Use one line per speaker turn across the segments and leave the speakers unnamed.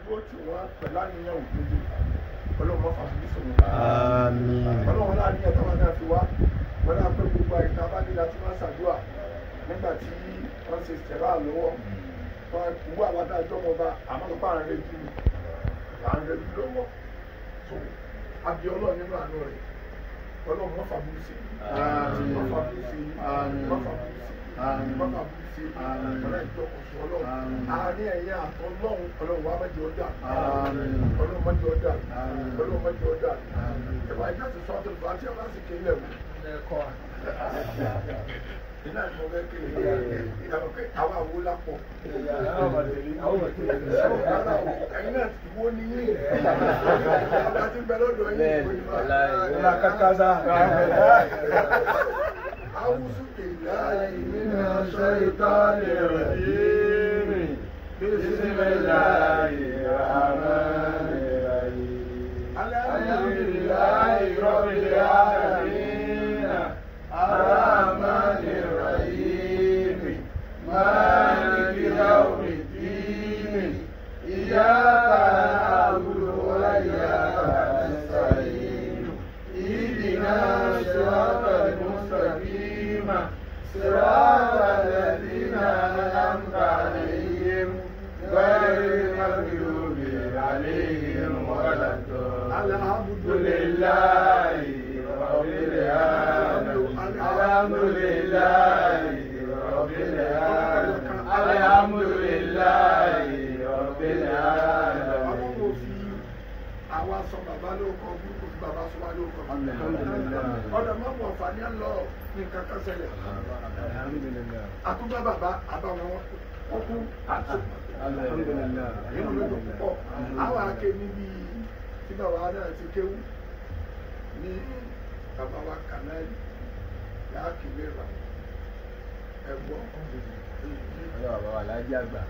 dúró tí wọ́n pẹ̀lú àníyàn òdodo ọlọ́run mọ́ fàbílì sọ̀rọ̀.
Àmín.
ọlọ́run láàrin ẹ̀ka wọn náà fi wá wọn náà pé gbogbo àyíká bá nílá tí wọ́n ṣàdúrà nígbà tí wọ́n ṣe ṣẹ̀rá lọ́wọ́ wọn wú àwọn adájọ́ wọn bá àmọ́ tó bá ń rẹ jù à ń rẹ jù lọ́wọ́ tó àbí ọlọ́run nínú àánú rẹ̀ ọlọ́run mọ́ fàbílì sí
Àmín.
mọ́ fàbílì sí
Àmín.
mọ́ fàbílì sí
Àmín.
mọ́ fàbílì sí
Àmín.
ọlọ́run ìjọkọ̀sọ ọlọ́run
Àmín.
àárín ẹ̀yà àtọ́lọ́run ọlọ́run wa mẹ́jọ ọjà
Àmín.
ọlọ́run mẹ́jọ ọjà
Àmín.
ọlọ́run mẹ́jọ ọjà
Àmín.
ìwà ìjà ti sọ́ọ́ tó lù àti ọ̀la sì kéde ẹ̀wù. iná ni mo fẹ́ kéde ìyàwó pé àwa àwo lápọ̀ ẹ̀yin náà ti wo ni yín ọba ti bẹ lọ́dọ̀ yín ìwé ni awusu billahi minash shaitanir rajim
Bismillahir Rahmanir Rahim. Alhamdulillahi Rabbil Alamin. Ar-Rahmanir Rahim. Maliki Yawmiddin. Iyyaka na'budu wa iyyaka nasta'in. Ihdina siratal mustaqim. Siratal ladzina an'amta alaihim. غير المغضوب عليهم ولا الحمد لله رب العالمين الحمد لله رب العالمين الحمد لله رب العالمين
àwọn kò fi àwa sọ bàbá lóko burúkú fi bàbá sọ wá lóko ọ̀dọ̀ mọ́ mọ́ fani ẹ̀ lọ ní nǹkan kan ṣẹlẹ̀ àtúbà bàbá àbáwọn wọn kú àti nínú lójú púpọ̀ àwọn ake níbi tí bàbá náà ti kéwú ní bàbá wa kànáì láàkì lera ẹ̀gbọ́n nàìjíríà gbà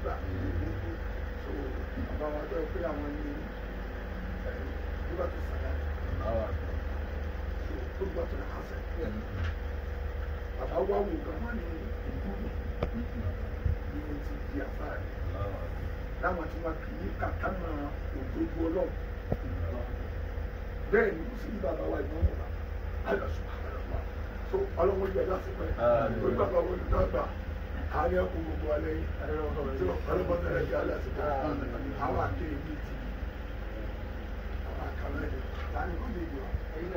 so bàbá wa tó pé àwọn ní nígbà tó sàlá so tó gbà tó náà sẹ bàbá wa wò gan wọn ní ìlú ní mo ti di àfáà láwọn tí wọn kì í kàkà máa òdodo ọlọ́run bẹ́ẹ̀ ni kò sí ní bàbá wa ìmọ̀ wọn alọ́sùn àlọ́mà so ọlọ́run ojú ẹ̀dá sí pẹ́ ojú bàbá wọn olùdó àgbà àárẹ̀ ọkùnrin gbogbo alẹ́ yìí tí ọlọ́run tẹ̀lé di alẹ́ àti pẹ́ àwọn akéwì bíi ti àwọn àkàlẹ́ yìí láti wọ́n lè jọ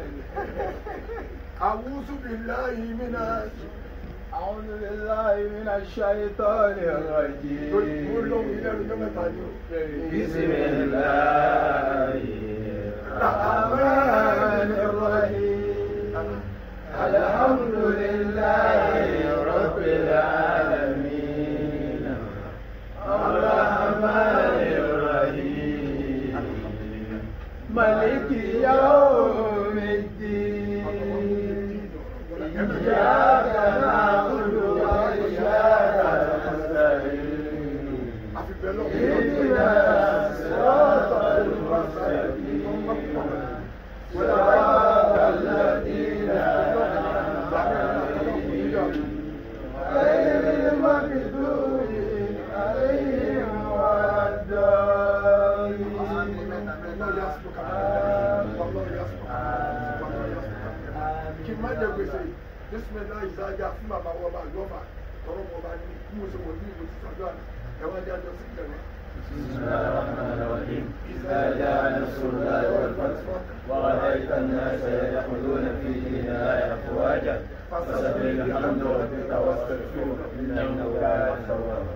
àwùsù billahi minash
أعوذ بالله من الشيطان الرجيم
olóhùn ilé ẹnu mẹ́ta ni ó.
بسم الله الرحمن الرحيم الحمد لله رب العالمين الرحمن الرحيم ملك يوم الدين إياك نعبد وإياك نستعين اهدنا الصراط المستقيم صراط الذين أنعمت عليهم غير المغضوب عليهم ولا
kí n má jẹ gbèsè bísímẹ́lá ìsájà fún bàbá wọn bá lọ́ba tọrọ wọn bá ní kí mo ṣe wọ ní ìwé sísàdúrà ẹ̀wọ̀n jẹ́ àjọ sí ìjẹ̀wọ̀n.
بسم الله الرحمن الرحيم إذا جاء نصر الله والفتح ورأيت الناس يدخلون في دين الله أفواجا فسبح بحمد ربك واستغفره إنه كان توابا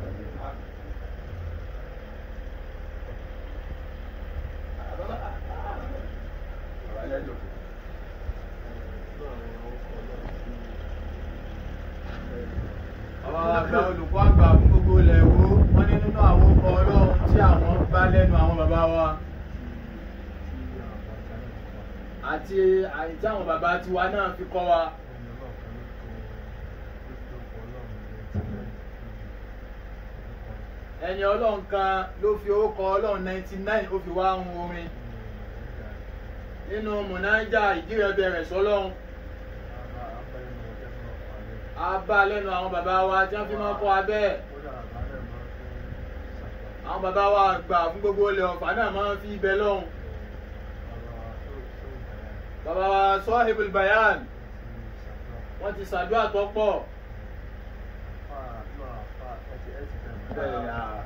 àwọn àgbà olùkọ́ àgbà fún gbogbo ilẹ̀ Ìwó wọ́n ní nínú àwọn ọkọ̀ ọlọ́run tí àwọn bá lẹ́nu àwọn bàbá wa àti àyítí àwọn bàbá tiwa náà fi kọ́ wa ẹni ọlọ́run kan ló fi orúkọ ọlọ́run ninety nine ó fi wá ń orin nínú mọ̀nájà ìdírẹ́bẹ̀ rẹ̀ sọ́lọ́run a bá lẹ́nu àwọn bàbá wa tí wọ́n fi máa kọ́ abẹ́ àwọn bàbá wa gbà fún gbogbo ilẹ̀ ọ̀fà náà máa ń fi ibẹ̀ lọ́hùn bàbá wa sọ́hìbùl bayan wọ́n ti ṣàdúrà tó pọ̀ bẹ́ẹ̀ ni, ah.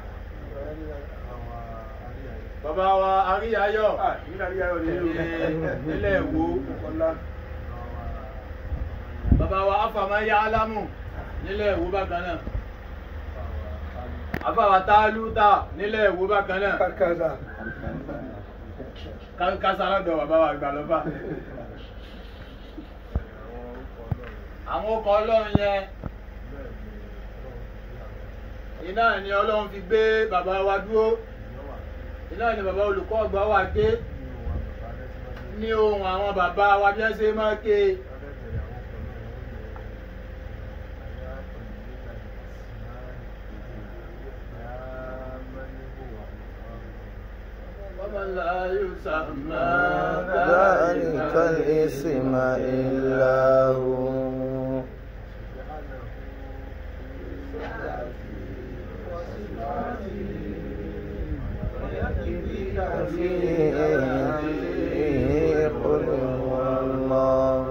bàbá wa aríyáyọ̀ nílẹ̀ èwo bàbá wa afàmáyá alámù nílẹ̀ èwo bákan náà àfàwà tálúta nílẹ̀ èwo bákan náà Ká- kásá lọ́dọ̀ bàbá wa gbà lọ́ba àwọn ọkọ̀ ọlọ́run yẹn iná ni ọlọ́run fi gbé bàbá wa dúró iná ni bàbá olùkọ́ ọgbà wa ké ní ohun àwọn bàbá wa bí wọ́n ṣe máa ké ومن لا يسمى
ذلك الاسم إلا هو فيه قل هو الله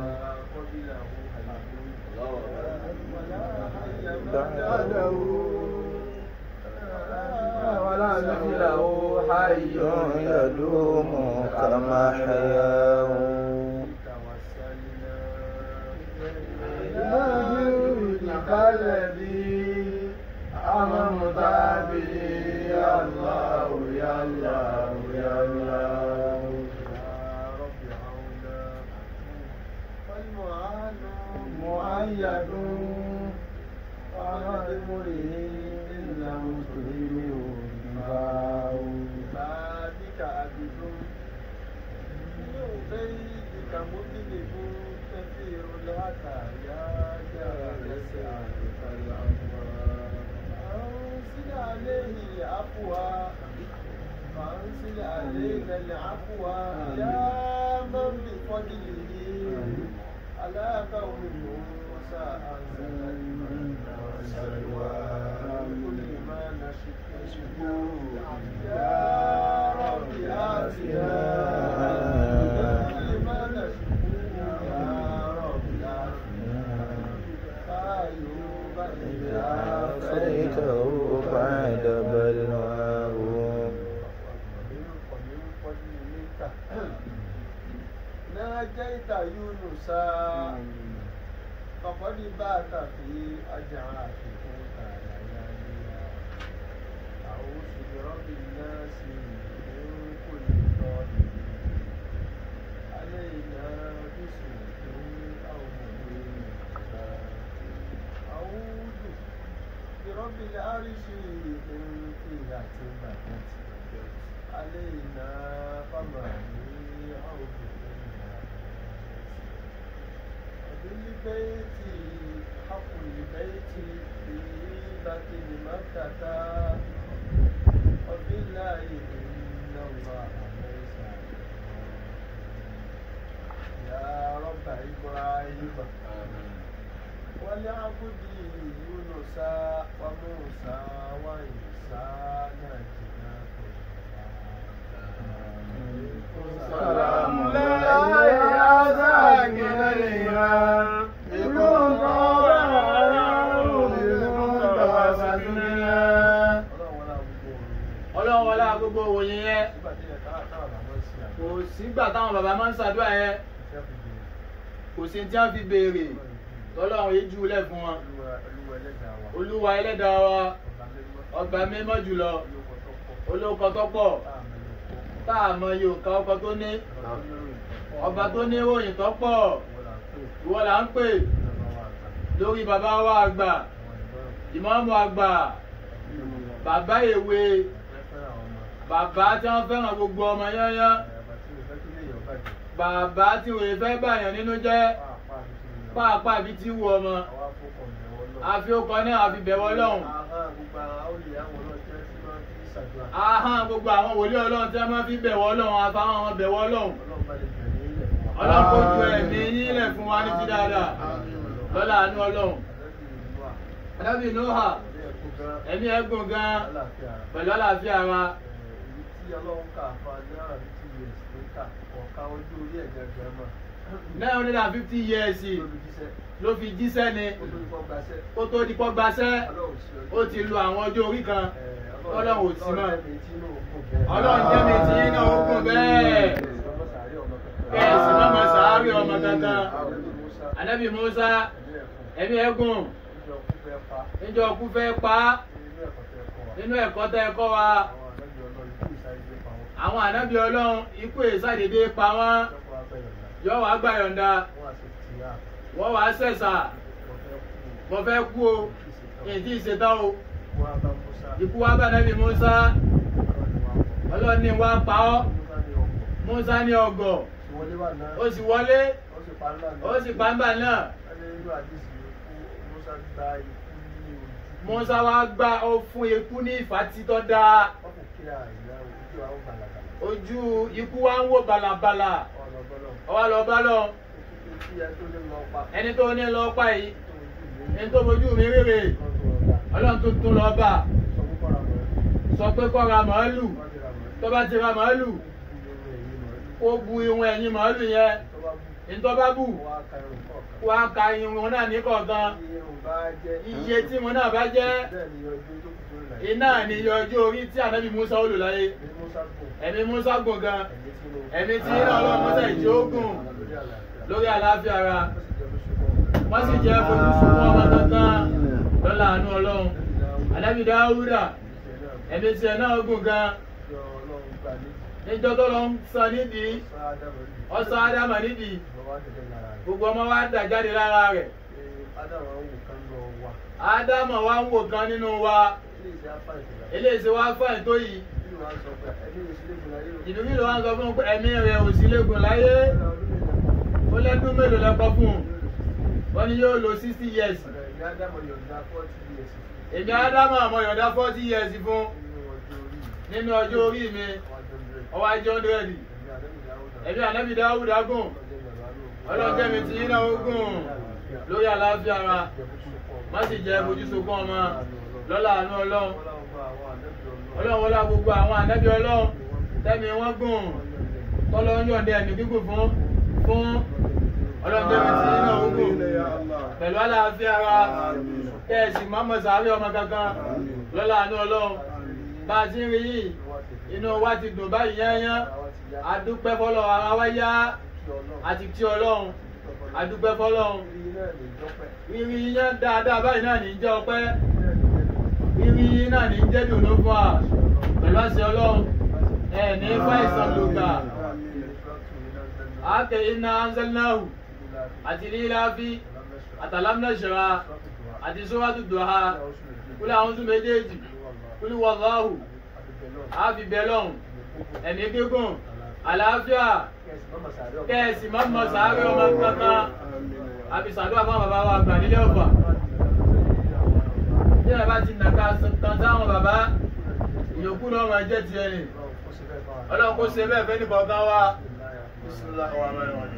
بعده
ولا مثله حي
يدوم كما حياه
الذي أمرت به يا الله يا الله يا الله مؤيد ومدمره إلا مسلم باو
ذلك عبد بيتك مذنب كثير الهدايا جرى يسعى كالأموال أنزل عليه العفو فأنزل علينا العفو يا من بفضله على قوم موسى أنزل المن والسلوى كل ما نشكو يا رب آتنا كل ما نشكو يا رب آتنا أيوب إذا
عافيته بعد بلواه
ناجيت يونس فقد بات في أجعافكم لياليا أعوذ برب الناس من كل ظالم علينا بسوء أو مبين أعوذ برب العرش من فيلة مكت علينا فماني أو بكنا وبالبيت حق البيت في بطن مكة وبالله إن الله ليس يا رب إبراهيم ولعبد يونس وموسى وعيسى نجنا
سلام الله يا ساكن الإيمان بكم ọlọ́run wọlé agogo òwòye yẹn kò sígbà táwọn bàbá máa ń ṣàdúrà yẹn kò sí tí wọ́n fi béèrè tọ́lọ́run yìí júlẹ̀ fún wọn olúwa ẹlẹ́dàá wa ọgbà mímọ́ jùlọ olóko tó pọ̀ tá a mọ iye òǹkà ọkọ tó ní ọba tó ní ìròyìn tó pọ̀ ìwọ là ń pè lórí bàbá wa àgbà ìmọ̀ọ́mù àgbà bàbá èwe bàbá tí wọ́n fẹ́ràn gbogbo ọmọ yányán bàbá tí òye fẹ́ bàyàn nínú jẹ́ pàápàá bí tí wù ọmọ àfi ọkọ náà àfi bẹ̀wọ̀ lọ́hùn ahán gbogbo àwọn wòlíì ọlọ́run tí wọ́n máa fi bẹ̀wọ̀ lọ́hùn àfáwọn ọmọ bẹ̀wọ̀ lọ́hùn ọlọ́run kò ju ẹ̀mí yín lẹ̀ fún wa ní ti dáadáa lọ́la àánú ọlọ́run adábì nóhà
kù gan.
ẹ̀mí ẹ̀gùn gan
Àlàáfíà.
pẹ̀lú àlàáfíà wa
èyí tí ọlọ́run kà fún adéhàrà fifty years ló kà ọ̀ka ojú orí ẹ̀ gẹ́gẹ́ mọ̀
nine hundred and fifty years
lólùjíṣẹ́
ló fi jíṣẹ́ ni
ó tó ikọ́ gbaṣẹ́
kó tó di pọ́ gbaṣẹ́
ọlọ́run sí
ó ti lo àwọn ọjọ́ orí kan ọlọ́run ò sí mọ́
ọlọ́run jẹ́ mi tí inú ògùn bẹ́ẹ̀.
ọlọ́run jẹ́ mi tí inú ògùn bẹ́ẹ̀ kẹ́ẹ̀sì má mọ̀ sàárì ọmọ kankan anabi musa ẹ̀mí ẹ̀gùn níjọ́ kú fẹ́ pa á nínú ẹ̀kọ́ tẹ́ ẹ̀kọ́ wa àwọn ànábì ọlọ́run ikú ìsàdédé pa wọ́n yọ wá gbà yọ̀ǹda wọ́n wá sẹ̀sà mo fẹ́ kú o èyí tí ì ṣetán o ikú wa bá ànábì musa ọlọ́run ní wá pa ọ́ musa ní ọgọ̀ ó sì wọlé ó sì pa ńgbà náà musa wá gbá ó fún ikú ní ìfàtítọ́ dáa ojú ikú wa ń wò balabala ọwọ́ lọ bá lọ ẹni tó ní lọ pa yìí ẹni tó fojú mi rèrè ọlọ́run tó tún lọ bá sọ pé kó ra màálù tó bá ti ra màálù kó bu irun ẹ̀yìn màálù yẹn ní tó bá bù wá ka irun náà ní kọ̀ọ̀kan iye tí mo náà bá jẹ́ iná ni iye ọjọ́ orí tí ànábì musa ó lò láyé ẹ̀mí musa gùn gan ẹ̀mí tí iná ọlọ́run musa ìjì ó gùn lórí àlàáfíà ara wọ́n sì jẹ́ fojú sunkún ọmọ kankan lọ́la àánú ọlọ́run ànábì dáúdà ẹ̀mí tí ẹ̀ náà gùn gan níjọ́ tó lọ ń san nídìí ọ̀sán ádámà nídìí gbogbo ọmọ wa dà jáde lára rẹ̀ ádámà wa ń wò kan nínú wa eléyìí wá fáìn tó yìí ìdúgbò ló wá ń sọ fún un pé ẹ̀mí rẹ̀ ò sí léegun láyé ó lẹ́dún mélòó lẹ́kọ́ fún un wọ́n ní yóò lo sixty years èmi ádámà àmọ́ yọ̀dá forty years fún nínú ọjọ́ orí mi ọwọ́ ajé hundred ẹ̀mí ànábì dáwùdá gùn ọlọ́jẹ́ mi ti yín náà ó gùn lórí àlàáfíà ara má sì jẹ́ fojú sunkún ọmọ lọ́la àánú ọlọ́run ọlọ́run wọlé gbogbo àwọn ànábì ọlọ́run tẹ́mi wọ́n gùn tọ́lọ́ ń yọ̀ǹda ẹ̀mí gígùn fún fún ọlọ́jẹ́ mi ti yín náà ó gùn pẹ̀lú àlàáfíà ara kẹ́ẹ̀sì mọ́mọ́ sàárè ọmọ kankan lọ́la àánú ọlọ́run bá a ti ń rí yìí inú wa ti dùn báyìí yányán adúpẹ́ fọlọ́ ara wa yá àti tí ọlọ́run adúpẹ́ fọlọ́run rírí yán dáadáa báyìí náà ní í jẹ́ ọpẹ́ rírí yín náà ní í jẹ́ dùnú fún wa pẹ̀lú àṣẹ ọlọ́run ẹ̀ ní fàìsàn lògbà àkè iná anzalnahu àti líláfi àtàlámnàṣẹ́ra àti sọ́wọ́tò dùhà kúlẹ̀ àwọn tún méjèèjì kúlẹ̀ wàláhù àfi bẹ́lọ̀hùn ẹ̀mí gígùn àlàáfíà kẹ́ẹ̀sì má mọ sàárẹ̀ ọmọ kankan àfi sàdúrà fún bàbá wa àgbà nílé ọ̀fà tí ẹ bá ti nàka tán sáwọn bàbá ìyókù náà máa jẹ́ tiẹ̀ ni ọlọ́run kó ṣe bẹ́ẹ̀ fẹ́ ní kọ̀ọ̀kan wa bisimilahi wa rahmatulahi wa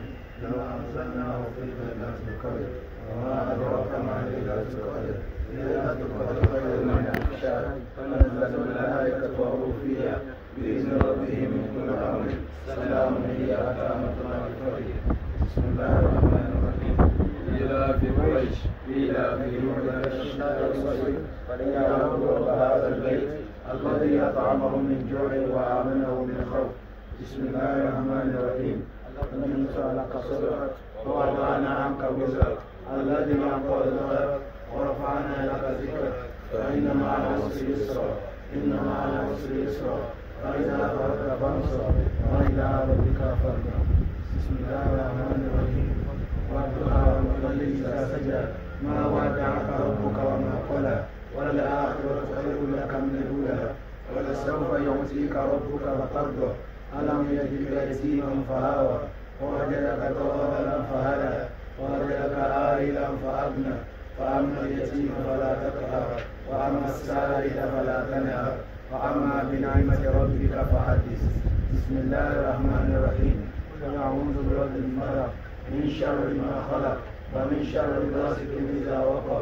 وما أدراك ما ليلة القدر ليلة القدر خير من ألف شهر تنزل الملائكة والروح فيها بإذن ربهم من كل أمر سلام هي حتى مطلع الفجر بسم الله الرحمن الرحيم إلى في قريش إلى في مدة الشهر والصيف فليعبدوا رب هذا البيت الذي أطعمهم من جوع وآمنهم من خوف بسم الله الرحمن الرحيم ننشر لك صدرك ووضعنا عنك وزرك الذي أنقض ظهرك ورفعنا لك ذكرك فإن مع العسر يسرا إن مع العسر يسرا فإذا فرغت فانصر وإلى ربك فارغب بسم الله الرحمن الرحيم والضحى والليل إذا سجى ما ودعك ربك وما قلى وللآخرة خير لك من الأولى ولسوف يعطيك ربك فترضى ألم يجدك يتيما فآوى ووجدك ضالا فهدى ووجدك عائلا فأغنى فأما اليتيم فلا تقهر وأما السائل فلا تنهر وأما بنعمة ربك فحدث بسم الله الرحمن الرحيم قل أعوذ برب الفلق من شر ما خلق ومن شر غاسق إذا وقب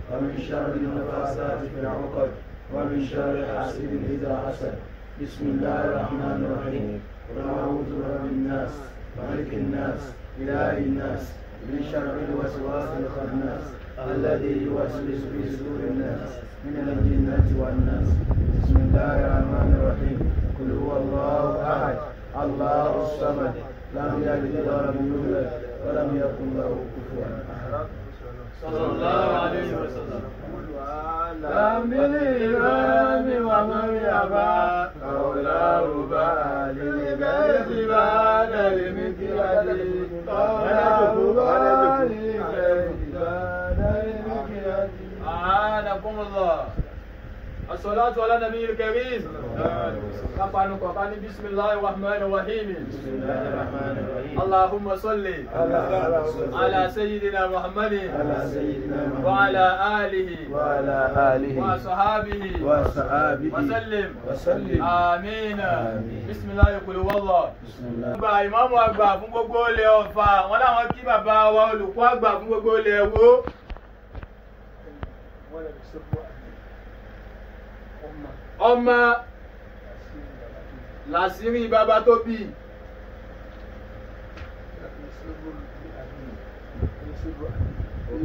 ومن شر النفاثات في العقد ومن شر حاسد إذا حسد بسم الله الرحمن الرحيم قل أعوذ برب الناس ملك الناس إله الناس من شر الوسواس الخناس الذي يوسوس في صدور الناس من الجنة والناس بسم الله الرحمن الرحيم قل هو الله أحد الله الصمد لم يلد ولم يولد ولم يكن له كفوا أحد
صلى الله عليه وسلم
لم الإمام ومن يبى قوله بالغيب بعد المكيال قوله بالغيب بعد المكيال
أعانكم الله الصلاة على النبي الكريم كفانو كفاني بسم الله الرحمن الرحيم
بسم الله الرحمن الرحيم
اللهم صل
اللهم
على سيدنا محمد
على سيدنا محمد
وعلى آله
وعلى آله
وصحابه
وصحابه
وسلم
وسلم
آمين
آمين.
بسم الله يقول والله
بسم الله
gba ìmáàmù àgbà fún gbogbo ilẹ̀ ọ̀fà wọn láwọn kí bàbá wa olùkọ́ àgbà fún gbogbo ilẹ̀ ẹ̀wó
wọ́n lè ṣe fún ọmọ
ọmọ
àti ìgbàlá tó
làṣírí bàbá tó bí
láti ṣe fún àbí ní ṣe fún àbí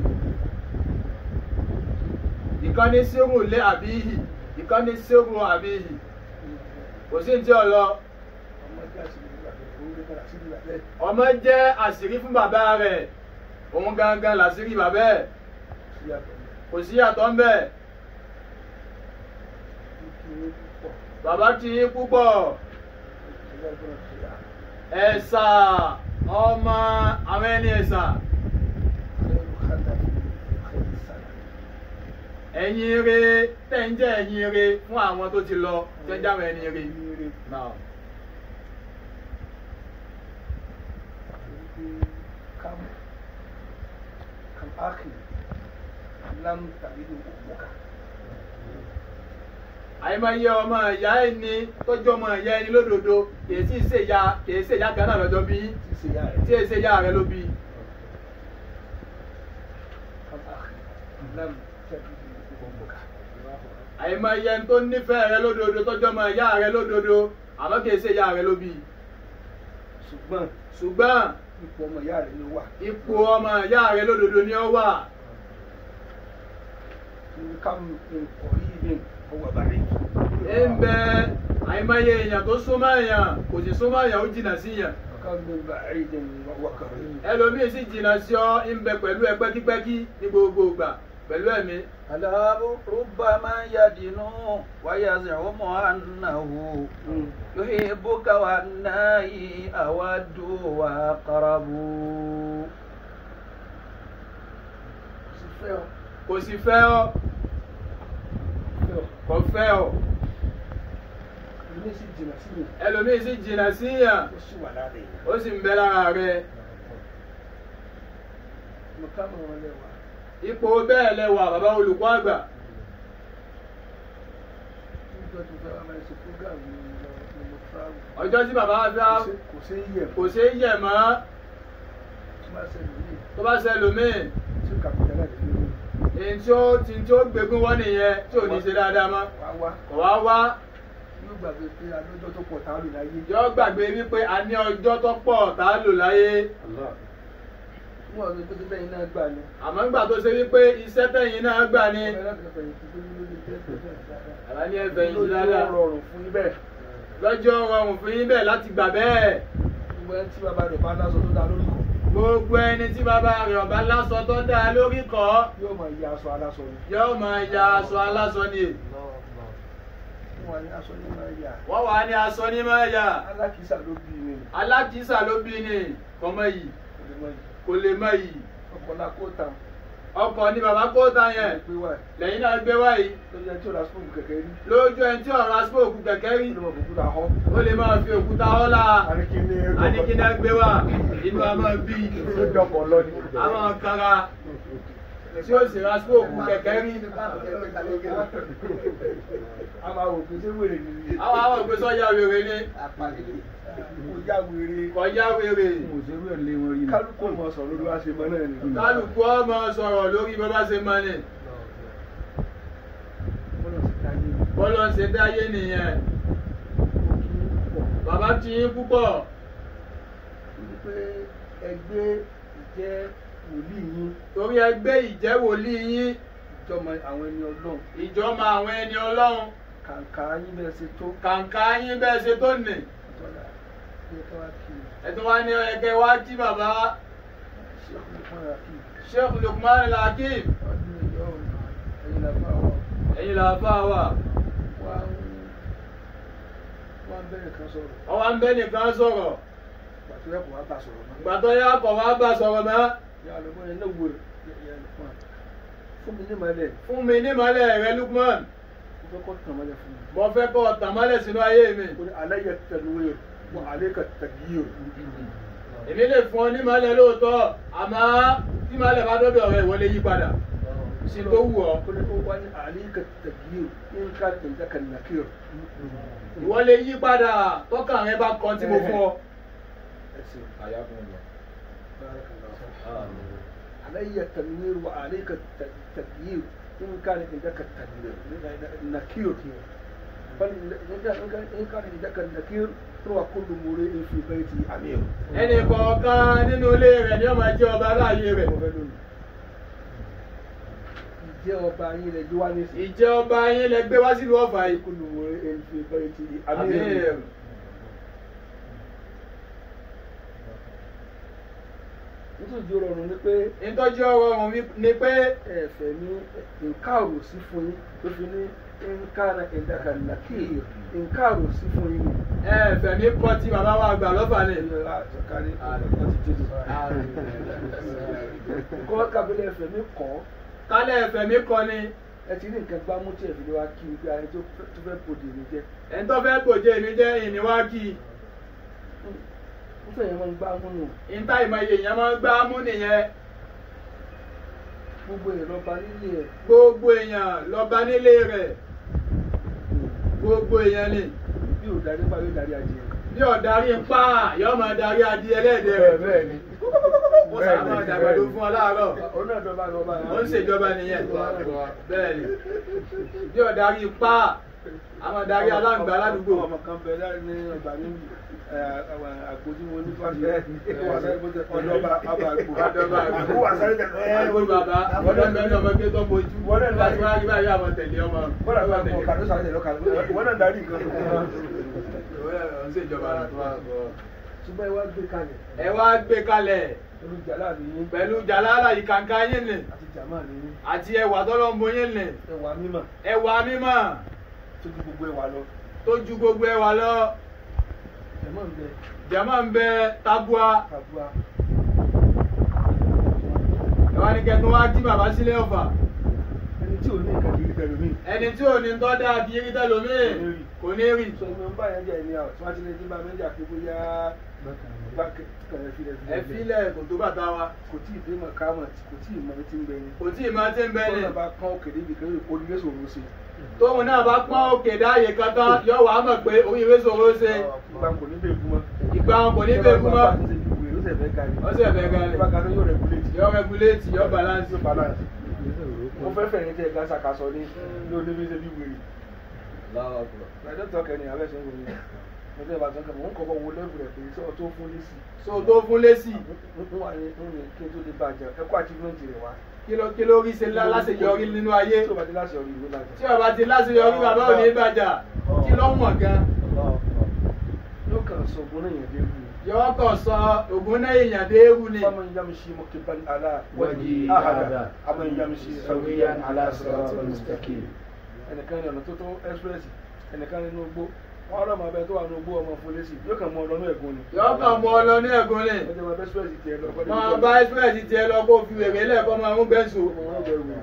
ìkànnì sírù lé àbíyì ìkànnì sírù àbíyì kò sí ní tí ọlọ
ọmọ jẹ́ àṣírí ìgbà tó kó lè padà sí ìgbà bẹ́ẹ̀
ọmọ jẹ́ àṣírí fún bàbá rẹ̀ òun gangan làṣírí bàbá ẹ̀
sí àtọ̀
kò sí yàtọ̀ ń bẹ̀
ní kí ní púpọ̀
bàbá ti yín púpọ̀
ìṣẹ̀lẹ̀ ìgbọ́n ti yà
ẹ̀sà ọmọ àwọn ẹni ẹ̀sà
lẹ́nu kádà ìfẹ́ ìsàlẹ̀
ẹ̀yin ire tẹ̀ ń jẹ́ ẹ̀yin ire fún àwọn tó ti lọ tẹ́ ń jẹ́ àwọn ẹni ire.
ire
Now,
kam kam akhi lam talidu ummuka
àìmọye ọmọ ìyá ẹni tọ́jú ọmọ ìyá ẹni lódodo kìí sì ṣe ìyá kìí ṣe ìyá kan náà lọ́jọ́ bí
tí ṣe yá
tí
rẹ̀
èyí ṣe ìyá rẹ ló bí.
kam akhi lam talidu ummuka
àìmọye ẹni tó nífẹ̀ẹ́ rẹ lódodo tọ́jú ọmọ ìyá rẹ lódodo àmọ́ kìí ṣe ìyá rẹ ló bí.
ṣùgbọ́n
ṣùgbọ́n
ipò ọmọ ìyá rẹ̀ ló wà
ipò ọmọ ìyá rẹ lódodo ni ó wà.
ní kam min qaribin huwa ba'id
ń bẹ àìmọye èèyàn tó súnmọ́ èèyàn kò sì súnmọ́ èèyàn ó jìnnà sí yàn.
kam min ba'idin huwa qarib
ẹlòmíì sì jìnnà sí ọ ń bẹ pẹ̀lú ẹ pẹ́kípẹ́kí ní gbogbo ìgbà pẹ̀lú ẹ̀mí.
ألا ربما يدنو ويزعم أنه يحبك والناي أود وأقرب
sì fẹ́ ọ
kò sì fẹ́ ọ
fẹ́ ọ
kò fẹ́ ọ
ilé sì jìnnà sí mi
ẹlòmíì sì jìnnà sí yàn
ó sì wà lára èèyàn
ó sì ń bẹ lára rẹ
mo ká mọ̀ wọn lẹ́wà
ipò bẹ́ẹ̀ lẹ́wà bàbá olùkọ́ àgbà
níjọ́ tó fẹ́ wá máa ṣe program ní lọ ní mo travel
ọjọ́ tí bàbá wa fẹ́
kò sí- kò sí yẹ̀
kò ṣeé yẹ̀ mọ́
tó máa ṣe lóye
tó bá ṣe ẹlòmíì
tí ó kàpìtà láti fi lóye
èyí tí ó ti tí ó gbégún wọ́n nìyẹn tí ò ní ṣe dáadáa mọ́
wá wá
kò wá wá
yóò gbàgbé pé alọ́jọ́ tó pọ̀ tá a lò láyé
yọ gbàgbé wípé a ní ọjọ́ tó pọ̀ tá a lò láyé
fún ọ̀rọ̀ tó ti bẹ́yìn náà gbà ní
àmọ́ ńgbà tó ṣe wípé iṣẹ́ tẹ̀yìn náà gbà ní
ọ̀rẹ́ láti fẹ̀yìntì tó ní lórí tẹ́ tó fẹ́ dáadáa
àbá ní ẹ̀fẹ̀ yìí
lójú
dáadáa
rọrùn fún yín bẹ́ẹ̀
lọ́jọ́ rọrùn fún yín bẹ́ẹ̀ láti gbà bẹ́ẹ̀
gbogbo ẹni tí bàbá rẹ̀ bá lásọ tó dá lórí kan
gbogbo ẹni tí bàbá rẹ̀ ọ̀bá lásọ tó dáa lórí kọ́
yóò máa yí aṣọ aláṣọ ni
yóò máa ya aṣọ aláṣọ ni
fún wa ní aṣọ ní máa yà
wọ́n wà ní aṣọ ní máa yà
alákìísà ló bí mi
alákìísà ló bí ni kọ́mọ yìí
kò lè mọ yìí
kò lè mọ yìí
ọkọlá kó tàn
ọkọ̀ ni bàbá kó ta yẹn
pé wà
lẹ́yìn náà gbé wáyìí
lórí ẹni tí ò ra spoon kẹ̀kẹ́ rí
lójú ẹni tí ọ̀rọ̀ asípòkù kẹ̀kẹ́ rí
ó lè mọ òkú ra họ
ó lè máa fi òkúta ọ́lá
àríkíní
àníkíná gbé wá inú a máa bí
dọkọ lọ ní.
a máa kára tí ó sì ra asípòkù kẹ̀kẹ́ rí
a máa wò pé ṣé wèrè ni
àwọn àwọn òpin sọ́jà wèrè ni
kò yá wèrè
kọjá wèrè
òṣèré ẹ̀ lé wọn rí ni.
kálukú mọ sọ̀rọ̀ lórí wá ṣe mọ náà ni.
kálukú ọmọ sọ̀rọ̀ lórí bàbá ṣe máa ní bọ́lọ́ ń ṣe dáyé nìyẹn
ó kí í pọ̀
bàbá tí yín púpọ̀
wípé ẹgbẹ́ ìjẹ́ wòlíì yín
torí ẹgbẹ́ ìjẹ́ wòlíì yín
ìjọmọ àwọn ẹni ọlọ́run
ìjọmọ àwọn ẹni ọlọ́run
kàǹkà yín bẹ́ẹ̀ ṣe tó
kàǹkà yín bẹ́ẹ̀ ṣe tó nì
tọ́lá ní ká wá kí i
ẹ̀tún wá ní ẹ̀kẹ́ wá kí bàbá
ṣé ọkùnrin kan rà kí i
sheikh lukman lakim
ọdún ìjọ ẹ̀yìn làbá wa
ẹ̀yin làbá wa
wá ń wá ń bẹ̀rẹ̀ kan sọ̀rọ̀
ọwọ́ ń bẹ́ nìkan sọ̀rọ̀
pàtó ẹ̀kọ́ wá bá sọ̀rọ̀ náà.
gbàtọ́ yá kọ̀ wá bá sọ̀rọ̀ mọ́
ya lọ bọ́yẹn náà wò yẹ lọ́pọ̀ fún mi ní ìmọ̀lẹ̀
fún mi nímọ̀lẹ̀ rẹ lukman
mo fẹ́ kọ́ tàn mọ́lẹ̀ fún mi.
mo fẹ́ kọ́ tàmálẹ̀ sínú ayé mi
o ní aláyẹ tẹnuwé wọ alẹ́ ka tẹ̀gíyò.
èmi lè fún ọ nímọ̀lẹ̀ lóòótọ́ àmọ́ tí mọ̀lẹ̀ bá dọ́dọ̀ rẹ ìwọ lè yí padà sí tó wù ọ́
o ní o wá ní alẹ́ ka tẹ̀gíyò ní ká tẹ̀ǹtẹ̀ ka nàkíyò.
ìwọ lè yí padà tọ́kàn rẹ bá kọ́ tí mo fún ọ.
ẹsẹ̀
Ayakumullah. Amin.
aláyẹ tẹnuwé wọ alẹ́ ka tẹ̀gíyò ní ká tẹ̀ǹtẹ̀ ka nàkíyò. bal in ka tẹ̀ǹtẹ̀ ka nàkíyò tó wà kó lumure efi bẹ́ẹ̀ ti àmì ẹ̀.
ẹnì kọ̀ọ̀kan nínú ilé rẹ̀ ni ó máa jẹ́ ọba láàyè rẹ̀
mo fẹ́ lónìí. ìjẹ́ ọba yín lẹ jí wá nísìnyí.
ìjẹ́ ọba yín lẹ gbé wá sílùú ọ̀fà yìí.
كل امرئ في بيته
Amir.
امير nítorí ìjọ rọrùn ni pé
ìtọ́jú ọ̀rọ̀ ọ̀hún mi ni pé
ẹ̀fẹ̀ ní nkáàrò sí fún yín tó fi ní nkáàrà ìdàkà nàkìyè nkáàrò sí fún yín
ẹ fẹ̀mí kọ́ tí bàbá wa gbà lọ́fà ni.
ní àtọ̀kárí ọtí jésù kọ́ kábílẹ̀ ẹ̀fẹ̀ mi kọ́
kálẹ̀ fẹ̀mí kọ́ ni
ẹ ti ní nǹkan gbámú tí ẹ̀fẹ̀ ni wá kí ni pé ayé tó tó fẹ́ bòde mi jẹ́
ẹni tó fẹ́ gbòjé mi jẹ́ ìníwájú
ń fẹ́ yẹn máa ń gbámú nù
ìta ìmọ̀ye èèyàn máa ń gbá mú nìyẹn
gbogbo èèyàn lọ́ba nílé ẹ̀
gbogbo èèyàn lọ́ba nílé rẹ̀ gbogbo èèyàn ni
bí ò darí pa yóò darí adìẹ.
bí ọ̀darí ń pa yóò máa darí adìẹ ẹlẹ́dẹ̀ rẹ̀
bẹ́ẹ̀ ni
ó sábà máa dàgbàdo fún ọ láàárọ̀
òun náà dọ́ba lọ́ba yẹn.
ó ń ṣèjọba nìyẹn bẹ́ẹ̀ ni bí ọ̀darí pa àwọn darí aláǹgbá aládùúgbò
ọmọ kan bẹ láti ní ọgbà níbi àgbòdì wọn ní fásitì ọdọba àbàgbò
Ọdọba àgbò.
àbúrò àsáré tẹ̀lé
Àgbò bàbá ọdún mẹ́rin ọmọ gbé tó bojú
Wọ́n náà
láti wá rí báyìí àwọn tẹ̀lé ọmọ.
bọ́lá bá mọ kàdó sáré tẹ̀lé ọkà wọn náà darí nǹkan.
Ó ń ṣèjọba
ṣùgbọ́n ẹ wá gbé kalẹ̀
ẹ wá gbé kalẹ̀
olùjàlá mi yín
pẹ̀lú jàlálà ìkàǹkà yín nì
àti jàmá mi yín
àti ẹwà tọ́lọ́mbo yín nì
ẹwà mímọ̀
ẹwà mímọ́
tó ju gbogbo ẹwà lọ
tó ju gbogbo ẹwà lọ
jàmá ń bẹ
jàmá ń bẹ tabua
kàbúà
ẹwà ní kẹtù wá tí bàbá sílé ọ̀fà
ẹni tí ò ní nǹkan kiri tẹ̀lé mi.
ẹni tí ò ní tọ́ dá bí rí tẹ́lómìn kò ní rí
sọ ìmọ̀ ń bá yẹn jẹ́ ẹni àwọn tí wọ́n ti lè dín bá méjì àti bóyá bá kẹrẹ fi lẹ̀
ẹ fílẹ̀ kò tó bàtà wa
kò tí ì dé mọ̀ kámọ̀ kò tí ì mọ̀ tí ń bẹ ni.
kò tí ì máa ti ń bẹ ní
tọ́lá bá kán òkè débi kan yóò kó nílé sòrò sí i.
tóun náà bá pọ́n òkè dáàyè kan tán yóò wá mọ̀ pé oríire ṣòro ṣe
ìgbà kò ní bẹ́ẹ̀ kú mọ́.
ìgbà wọn kò ní bẹ́ẹ̀ kú mọ́
ó sì fẹ́ ga ni.
Ó sì fẹ́ ga ni.
ìgbà kan yóò regulate.
yóò regulate yóò balance
yóò balance. mo fẹ́ fẹ̀yìn tẹ̀ gásà kasọ ní ní oníbíṣẹ́ bí wèrè.
Allahu Akbar.
ìdájọ́ tọ́ kẹ́ni abẹ́ sẹ́ wòye. mo tẹ́ ìbátan kan mò ń kọ́kọ́ wo lẹ́bù rẹ̀ pé sọ tó fún lẹ́sì.
so tó fún lésì
n wà ní n ní kí n tó lè bàjẹ́ ẹ kó achievement rẹ̀ wá.
kí ló kí ló rí ṣe lá- láṣeyọrí nínú ayé
tí o bá ti láṣẹ orí ìwé bàjẹ́.
tí ọba ti láṣeyọrí bàbá ò ní bàjá kí ló mọ̀ gan
Allahu Akbar.
yóò kàn sọ ògùn náà yẹn dé wù.
yọwọ́ kàn sọ ògùn náà èèyàn dé ewu ni
فمن يمشي مكبا على
وجهه
وجهه
أحدا
أحدا أمن يمشي
سويا
سويا
على
على
صراط
صراط
مستقيم.
مستقيم ẹnìkan ní ọ̀nà tó tó express ẹnìkan nínú igbó wọn rọ ọmọ abẹ tó wà nínú igbó ọmọ fúlẹ́sì yóò kàn mọ ọ lọ́nà ẹ̀gún ni.
yọwọ́ kàn mọ́ ọ lọ ní ẹ̀gún ni
ọjọ́ máa bẹ́ express tiẹ̀ lọ.
máa bá express tiẹ̀ lọ kó fi wèrè lẹ́ẹ̀kọ́ máa ń bẹ́sù
ọmọ wọn bẹ wù.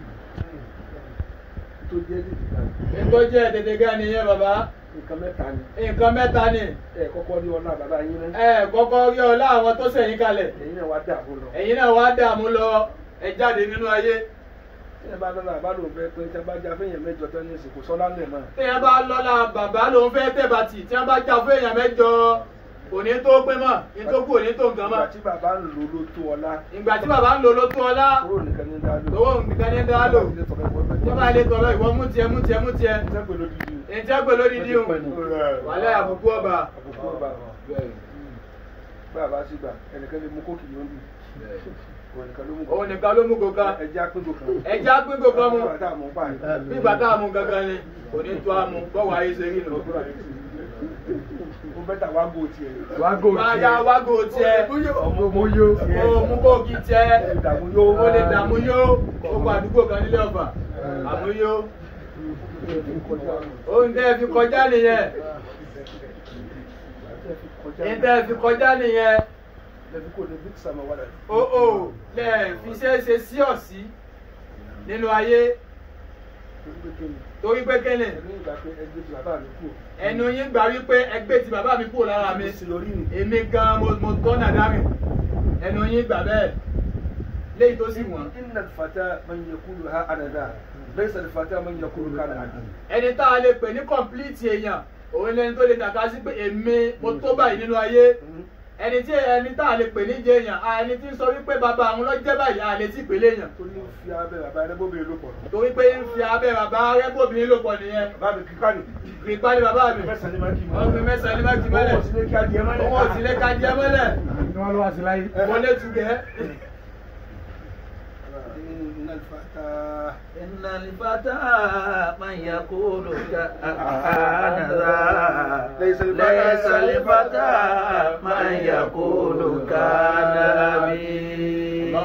tó jẹ́ títí kan
nítorí jẹ́ tètè gan nìyẹn bàbá
nǹkan mẹ́ta ni
nǹkan mẹ́ta ni
ẹ kọ́kọ́ rí ọlá bàbá yín náà
ẹ kọ́kọ́ rí ọlá àwọn tó sẹ̀yìn kalẹ̀
ẹ̀yin náà wá dààmú lọ.
ẹ̀yin náà wá dààmú lọ ẹ jáde nínú ayé
ẹ bá lọ́la bá lòun fẹ́ pé tí a bá já fẹ́yìn mẹ́jọ tán ní ìsìnkú sọ́lá ńlẹ̀ náà
téèyàn bá lọ́la bàbá lòun fẹ́ tẹ̀bàtì tí wọ́n bá jà fún èèyàn mẹ́jọ òní tó pé mọ́ ní tó kú òní tó nǹkan mọ́
ìgbà tí bàbá ń lò ló tó ọlá
ìgbà tí bàbá ń lò ló tó ọlá
kúrò nìkan ní dá lò
lówó nìkan ní dá lò tí wọ́n bá lè tọ̀rọ̀ ìwọ mú tiẹ̀ mú tiẹ̀ mú tiẹ̀
sẹ́pẹ̀ lódìdí
èyí tí wọ́n pè lódìdí o wàhálà àbùkù ọba
àbùkù ọba bàbá sí gbà ẹnìkan lè mú kókì yóò bì òun nìkan ló mú
òun nìkan ló mú kóká
ẹjẹ apíngo kan
ẹjẹ apíngo kan mú
bàtà mú báyìí
bí ìgbà tá a mú gangan ni òní tó a mú bọ́wọ́ ayé ṣe rí nù.
ó bẹ́tà wá gò tiẹ̀
Wágò
Báyà wágò tiẹ̀
ọmọ mo yó.
o mú kóòkì tiẹ̀
ìdààmú yóò
o lè dààmú yó gbogbo àdúgbò kan nílé ọ̀fà àmúyó ohun tẹ́ ẹ fi kọjá nìyẹn ohun tẹ́ ẹ fi kọjá nìyẹn
lẹ́bí kò ní bíkì sàmà wàdà
o ò lẹ̀ fi ṣe é ṣe sí ọ̀sí nínú ayé
torí pé kí ni
torí pé kéne
ẹni ìgbà pé ẹgbẹ́ ti bàbá mi kú
ẹnu yín gbà wípé ẹgbẹ́ ti bàbá mi kúrò lára mi
sí lórí mi
èmi gan mo mo tọ́nà dárì ẹnu yín gbà bẹ́ẹ̀ léyìí tó sì wọ̀n
inna fata man yakulu ha anada laysa fata man yakulu kana adi
ẹni tá a lè pè ní kọ̀m̀plìtì èèyàn òun lẹni tó lè tàka sí pé èmi mo tó báyìí nínú ayé ẹni tí ẹni tá a lè pè ní jẹ èèyàn à, ẹni tí ń sọ wípé bàbá àwọn lọ jẹ́ báyìí a lè tí pèlè èèyàn
torí ń fi abẹ́ bàbá ẹni bóbìnrin ló pọ̀
torí pé ń fi abẹ́ bàbá rẹ́bòbìnrin lò pọ̀ nìyẹn
bàbá mi kíkà ní
ìpá ní bàbá mi
mẹ́sàn-án ní máa kí
wọ́n fi mẹ́sàn-án ní máàkì mọ́lẹ̀
owó sílé kí adìẹ mọ́lẹ̀
owó òsì lé ká jẹ́ mọ́lẹ̀
Ní wọ́n ló wá sí láyé.
mo lé tugẹ́
inna fata
إن الفتى من يقول كأنذا
ليس الفتى-
ليس الفتى من يقول كان أبي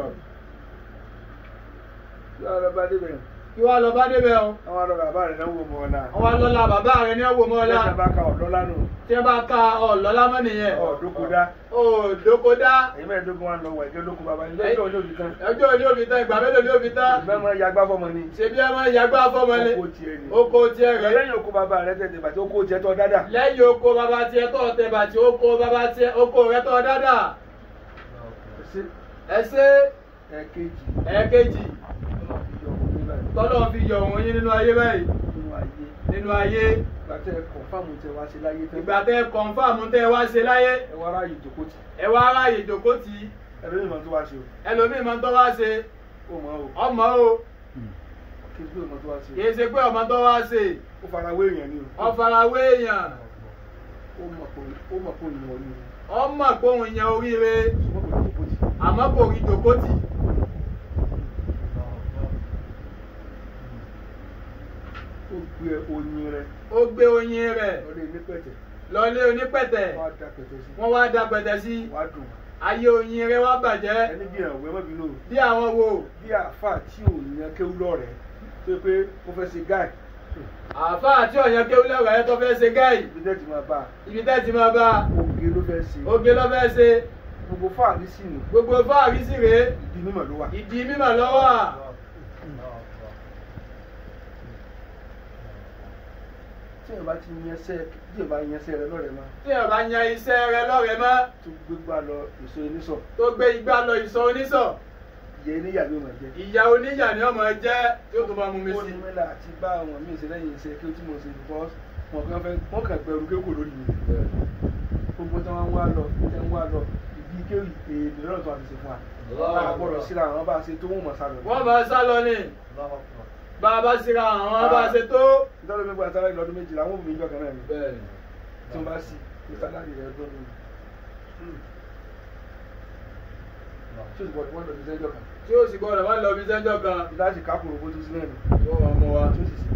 yóò lọ bá débẹ̀
kí wàá lọ bá débẹ̀ o
àwọn arọ bàbá rẹ̀ náà wò mọ́ ọ̀la
wọ́n wá lọ́la bàbá rẹ̀ ní ọ̀wọ́ mọ́lá
lẹ́sẹ̀ bá ka ọ̀dọ́ lánàá
tí wọ́n bá ka ọ̀lọ́lá mọ́ nìyẹn
ọ̀dọ́kọ̀dá
ó dókòdá
èyí mẹ́ẹ̀ẹ́dógún wa ń lọ wọ̀ ẹ̀jẹ̀ olókun bàbá ilé ẹjọ́ olóò fi tán
ọjọ́ òní òbí tán ìgbà mélòó ni òbí tán
ìfẹ́ mọ́ yagbá fọmọ ni
ṣebí ẹ máa ń yagbá fọmọ ni
oko tiẹ̀ ni
oko tiẹ̀ rẹ̀
lẹ́yìn oko bàbá rẹ̀ tẹ̀tẹ̀ bàtí oko tiẹ̀ tọ́ dáadáa
lẹ́yìn oko bàbá tiẹ̀ tọ̀ tẹ̀ bàtí oko bàbá tiẹ̀ oko rẹ̀ tọ̀ dáadáa
sí
ẹ ṣe
ẹ̀ẹ̀kejì
ẹ̀ẹ́kejì
ọlọ́run fi yọ
tọ́lọ́ fi yọ̀
ọkùnrin báyìí
wọ́n yín nínú ayé báyìí
nínú ayé
nínú ayé
gbàtẹ́ kọ̀ǹfàmù tẹ wá sí láyé tán
ìgbà tẹ kọ̀ǹfàmù tẹ wá ṣe láyé
ẹ wá ráàyè ìjókòó tì
ẹ wá aráàyè ìjòkó tì í
ẹlòmíì mọ̀ tó wá ṣe
ẹlòmíì máa ń tọ́ wá ṣe
o ó mọ̀ o
ọmọ o
kí n pé mọ̀ tó wá ṣe
kì í ṣe pé ọmọ tọ́ wá ṣe
ó fara wé èèyàn ni o
ọ̀farawé èèyàn
ó mọ̀ pé ó mọ̀ pé òyìnbó ni
ọmọ gbóhùn yẹn oríire
o ṣùgbọ́n kò ní ìjókòó tì
àmọ́ kò rí ìjòkó tì
ó gbé oyin rẹ
ó gbé oyin rẹ̀
lọ́lé ní pẹ̀tẹ̀
lọlé onípẹ̀tẹ̀
wá da pẹ̀tẹ̀ sí
wọ́n wá da pẹ̀tẹ̀ sí
wá dùn
ayé oyin rẹ̀ wá bàjẹ́
ẹni bí ẹ̀wọ̀ ẹ̀ mọ́bìnú o
bí àwọn wo
bí àáfàá tí ò yan kéwú lọ́rẹ̀ẹ́ tó pé ó fẹ́ ṣe gáì
àáfàá tí ọ̀yàn kéwú lẹ́wọ̀ ẹ̀ tó fẹ́ ṣe gáì
ibi tẹ́ ti máa bá a
ibi tẹ́ ti máa bá a
oge ló fẹ́ ṣe
oge ló fẹ́ ṣe
gbogbo fáàrí sí ni
gbogbo fáàrí sì rèé
ìdí mímọ̀ ló wà
ìdí mímọ̀ lọ́wọ́ à
tí èèyàn bá ti yan ẹsẹ̀ tí èèyàn bá yan ẹsẹ̀ rẹ lọ́rẹ̀ẹ́ máa
tí ẹ̀ bá yan iṣẹ́ rẹ̀ lọ́rẹ̀ mọ́
tó gbégbá lọ èso oníṣọ̀
tó gbé igbá lọ ìsọ onísọ̀
ìyẹn níyà ló máa jẹ.
ìyá oníyà ni ọmọ jẹ́ tí ó tó máa mú mi
ó
sí
ní mẹ́lá àti bá àwọn míì ṣe lẹ́yìn iṣẹ́ kí ó tí mo ṣe because wọn kàn fẹ́ wọn kàn gbẹrù kéwòn lórí mi gbogbo tí wọ́n ń wá lọ tí wọ́n ń wá lọ ìdí kéwì èèdè lọ́rọ̀ tó wà ti ṣe fún wa láà gbọ́dọ̀ síra àwọn bá ṣe tó wọ́n mọ̀ sálọ.
wọ́n máa sá lọ ní bá a bá síra àwọn bá a ṣe tó.
nítorí mi gba sáré lọ́dún méjìlá àwọn òbí ìjọ kan náà ni tí wọ́n bá sí ní sálárì rẹ̀ tó ní. tí o sì gbọ́dọ̀ wọ́n lọ sí sẹ́jọ́ kan
tí ó sì gbọ́dọ̀ má lọ bí sẹ́jọ́ kan
láti kákùrò bó tó sí náà ni
yóò wá mú wa.
tí ó sì sí.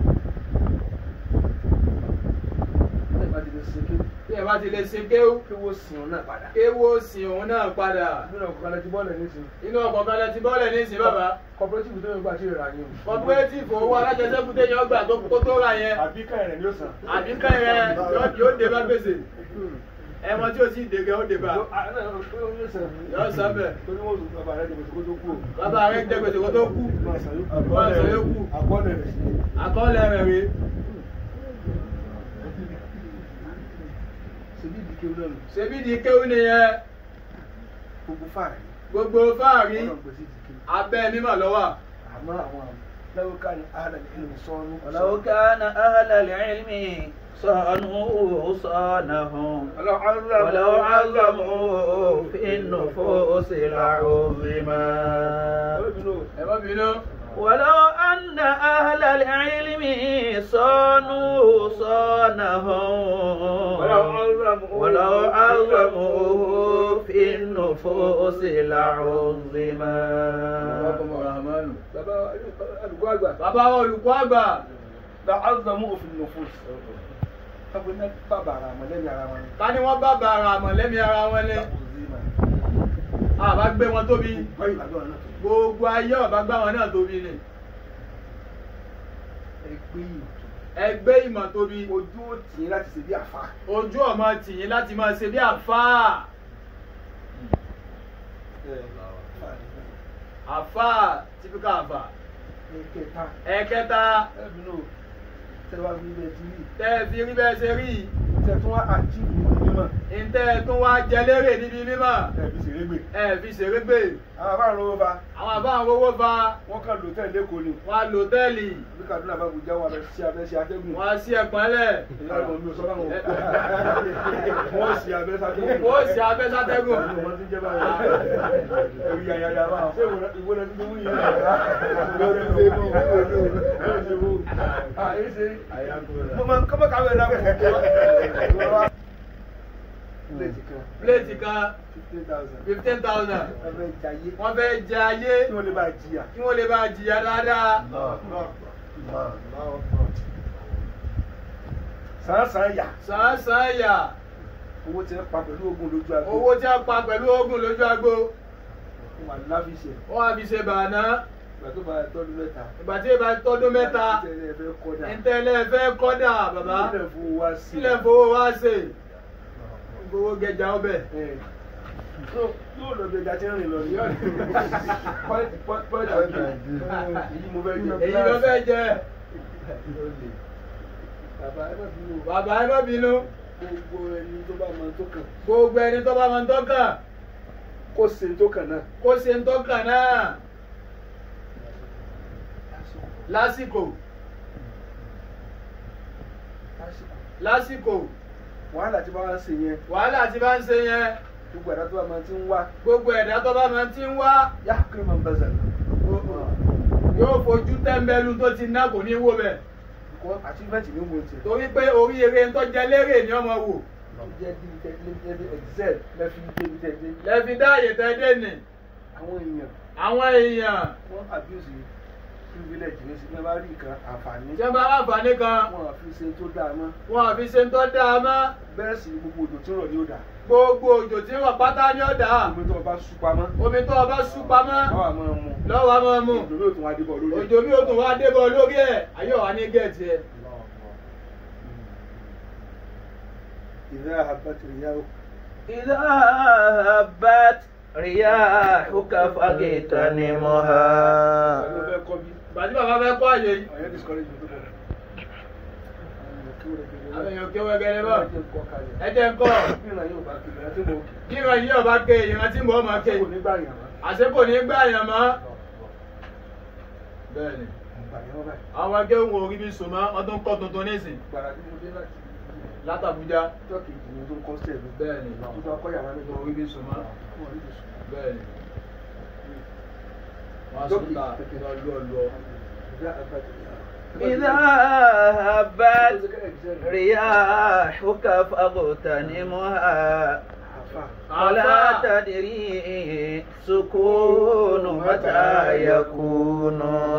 bẹ́ẹ̀ bá ti lè ṣe kéwì
bí ẹ bá ti lè ṣe kéwú
kéwò sìn ọ́ náà padà.
kéwú ó sin òun náà padà
nínú ọkọ̀ kan lẹ ti bọ́ọ̀lù nísìnyí.
inú ọkọ̀ kan lẹ ti bọ́ọ̀lẹ̀ ní ìsìn bàbá
cooperative tó yẹ gbà tí ì rà yín o.
cooperative owó alájẹsẹ́kù téèyàn gbà tó kó tó rà yẹn
àbí káyọ̀ rẹ̀ ni ó sàn.
àbí kẹ́rẹ́ yóò- yóò dé bá gbèsè ẹmọ tí o sì dé gẹ́ ó dé bá Yóò sàn bẹ́ẹ̀.
torí wọn ò bàbá rẹ̀ dìbò tó kó tó kú o.
bàbá rẹ̀ jẹ́ gbèsè kó tó kú
Máa sàn yókù.
Máa sàn yókù.
àkọọ́lẹ̀ rẹ̀ sí.
àkọọ́lẹ̀ rẹ̀ rèé
ṣèbí ìdí kéwú náà nù.
ṣebí di kéwú nìyẹn
gbogbo fáàrí.
gbogbo fáàrí
ọlọ́run pèsè ìdí kéwú.
abẹ́ mímọ̀ lọ́wọ́
àmọ́ àwọn لو كان أهل العلم صانوا
ولو كان أهل العلم صانوا صانهم
ولو عظموا
ولو عظموا في النفوس لعظما
ẹ má bínú.
ولو أن أهل العلم صانوا صانهم
ولو عظموا
ولو عظموه في النفوس لعظما
Rahmanu.
bàbá àdúgbò àgbà
bàbá wa olùkọ́ àgbà
لعظموا في النفوس kápẹ́ náà bàbá ara wọn lẹ́yìn ara wọn
ká ní wọ́n bá bàrà àmọ̀lẹ́mí ara wọn ní àbá gbé wọn tóbi
báyìí làgbà náà
gbogbo ayé ọ̀bá gbá wọn náà tóbi ni
ẹgbẹ́ yìí
ẹgbẹ́ ìmọ̀ tóbi
ojú ó tì í láti ṣe bí àfa
ojú ọmọ tìyín láti máa ṣe bí àfáà àfáà típíkà àfà
ẹ̀kẹta
ẹ̀kẹta
ẹ̀bí náà tẹ́wàá bí bẹ́ẹ̀ ti rí
tẹ́ ẹ fi rí bẹ́ẹ̀ ṣe rí
tẹ́tún wá àjíìbù ní mímọ́
ntẹ́ tún wá jẹ lérè níbi mímọ̀
ẹ̀bí ṣèrégbè
ẹ fi ṣeré gbé
àwọn afárá lówó fa
àwọn àbá àwọn owó fa
wọ́n kàn lò tẹ́lẹ̀ lẹ́kọ̀ọ́ ni
wọn á lò tẹ́ẹ̀lì
bí Kaduna bá Abuja wà lọ sí abẹ́ sí atẹ́gùn
wọn á sí ẹ̀pọ̀n lẹ̀
ìyá ọmọ mi ò sọ fáwọn wọ́n sì abẹ́ sátẹ́gùn
wọ́n sì abẹ́ sátẹ́gùn
wọ́n ti jẹ́ báyìí ẹ̀rù yàyàyà bá ṣé ìwé rẹ̀ tuntun wúyẹ ìwé rẹ̀ tuntun wúyẹ mo máa ń kọ́ kàwé náà kọ́ plẹ̀tì kan
pléètì kan
fifteen thousand
fifteen thousand
ẹ̀fẹ̀ jayé
wọ́n fẹ́ jẹ ayé
kí wọ́n lè bá jìyà
kí wọ́n lè bá jìyà dáadáa
sàn-sàn yà
sàn-án yà
owó tí wọ́n pa pẹ̀lú ogun lójú àgbo
owó tí a pa pẹ̀lú ogun lójú agbo
wà láfiṣẹ́
wọ́n á fi ṣe bàánà
ìgbà tó bá tọ́dún mẹ́ta
ìgbà tí ìbá tọdún mẹ́ta
tẹ́lẹ̀ fẹ́ kọ́dà
ntẹ́lẹ̀ fẹ́ kọ́dà bàbá
ilẹ̀ fún wa sí
sílẹ̀ fowó wá ṣe gbowó gẹja ọbẹ̀
ẹ̀ tó yóò lọ bí ẹja tí ń rìn lọ ní pọ́ìntì pọ́ìntì àbí èyí mo fẹ́ jẹ
èyí ló fẹ́ jẹ
bàbá ẹ má bínú o.
bàbá ẹ má bínú
gbogbo ẹni tó bá mọ tó kàn
gbogbo ẹni tó bá máa ń tọ́kàn
kó ṣe tó kàn náà
kó ṣe ń tọ́kàn náà lásìkò
lásìkò
lásìkò
wàhálà tí bá wá ń ṣe yẹn
wàhálà tí bá ń ṣe yẹn
gbogbo ẹ̀dá tó bá máa ti ń wá
gbogbo ẹ̀dá tó bá máa ti ń wá
yá kí máa ń bá zàlẹ̀
yóò fojú tẹ́ḿbẹ́lú tó ti ná kò ní wó bẹ̀
kọ́ achievement ní wo tiẹ̀
torí pé oríire ń tọ́jẹ lérè ní ọmọ wò
tó jẹ́ bí tẹ́ lé bí excel lẹ́fi dé bí tẹ́ dé
lẹ́fi dáàyè tẹ́ dé nì
àwọn èèyàn
àwọn èèyàn
wọ́n abuse privilege ní sinimá bá rí nǹkan àǹfààní
tí wọ́n bá ráǹfààní kan
wọn àfi ṣe tó dáa mọ́
wọn àfi ṣe ń tọ́ dáa mọ́
bẹ́ẹ̀ sì ni gbogbo òjò tí ń rọ̀ ní òdà
gbogbo òjò tí wọ́n pátá ní ọ̀dà
omi tó o bá sú pamọ́
omi tó o bá sú pamọ́
báwa máa mu
lọ́wọ́ a máa mú
òjò yóò tún wá dé bọ̀ lórí ẹ̀.
òjò mi ò tún wá débọ̀ lórí ẹ̀ ayé wa ní gẹ̀ẹ́tì ẹ̀
ìdá àbátì ìyàwó
إذا هبت رياحك فاغتنمها
ló fẹ́ kọ́ bí
bàtí bàbá fẹ́ kọ́ àyè yìí
ọ̀yẹ́ discourage mi tó bọ̀.
àwọn èèyàn kéwọ́ gẹ́gẹ́ bọ̀ ẹ
ẹ
jẹ́ ń kọ́
ìran yóò bá kiri ẹ tí mo
kí ìran yìí ọba ké ìran tí mo máa ké
kò ní gbà yàn wá.
àṣẹ kò ní gbà yàn mọ́ bẹ́ẹ̀ni
gbà yàn wá báyìí.
àwọn akéwòn orí bí sùn mọ́ ọdún kọ́ tuntun nísìn
gbàrà tí mo dé láti
látàbújá
ọjọ́ kejì ni tó ń kọ́ sẹ́ẹ̀lú.
bẹ́ẹ̀ni
tó bá kọ́ yàrá mi tó
orí bí sùn mọ́
wọ́n rí ibùsùn.
bẹ́ẹ̀ni wọ́n á sùn ta lọ́lọ́lọ́
ìdá àbátì ìyàwó.
إذا هبت رياحك فاغتنمها ولا تدري سكون متى يكون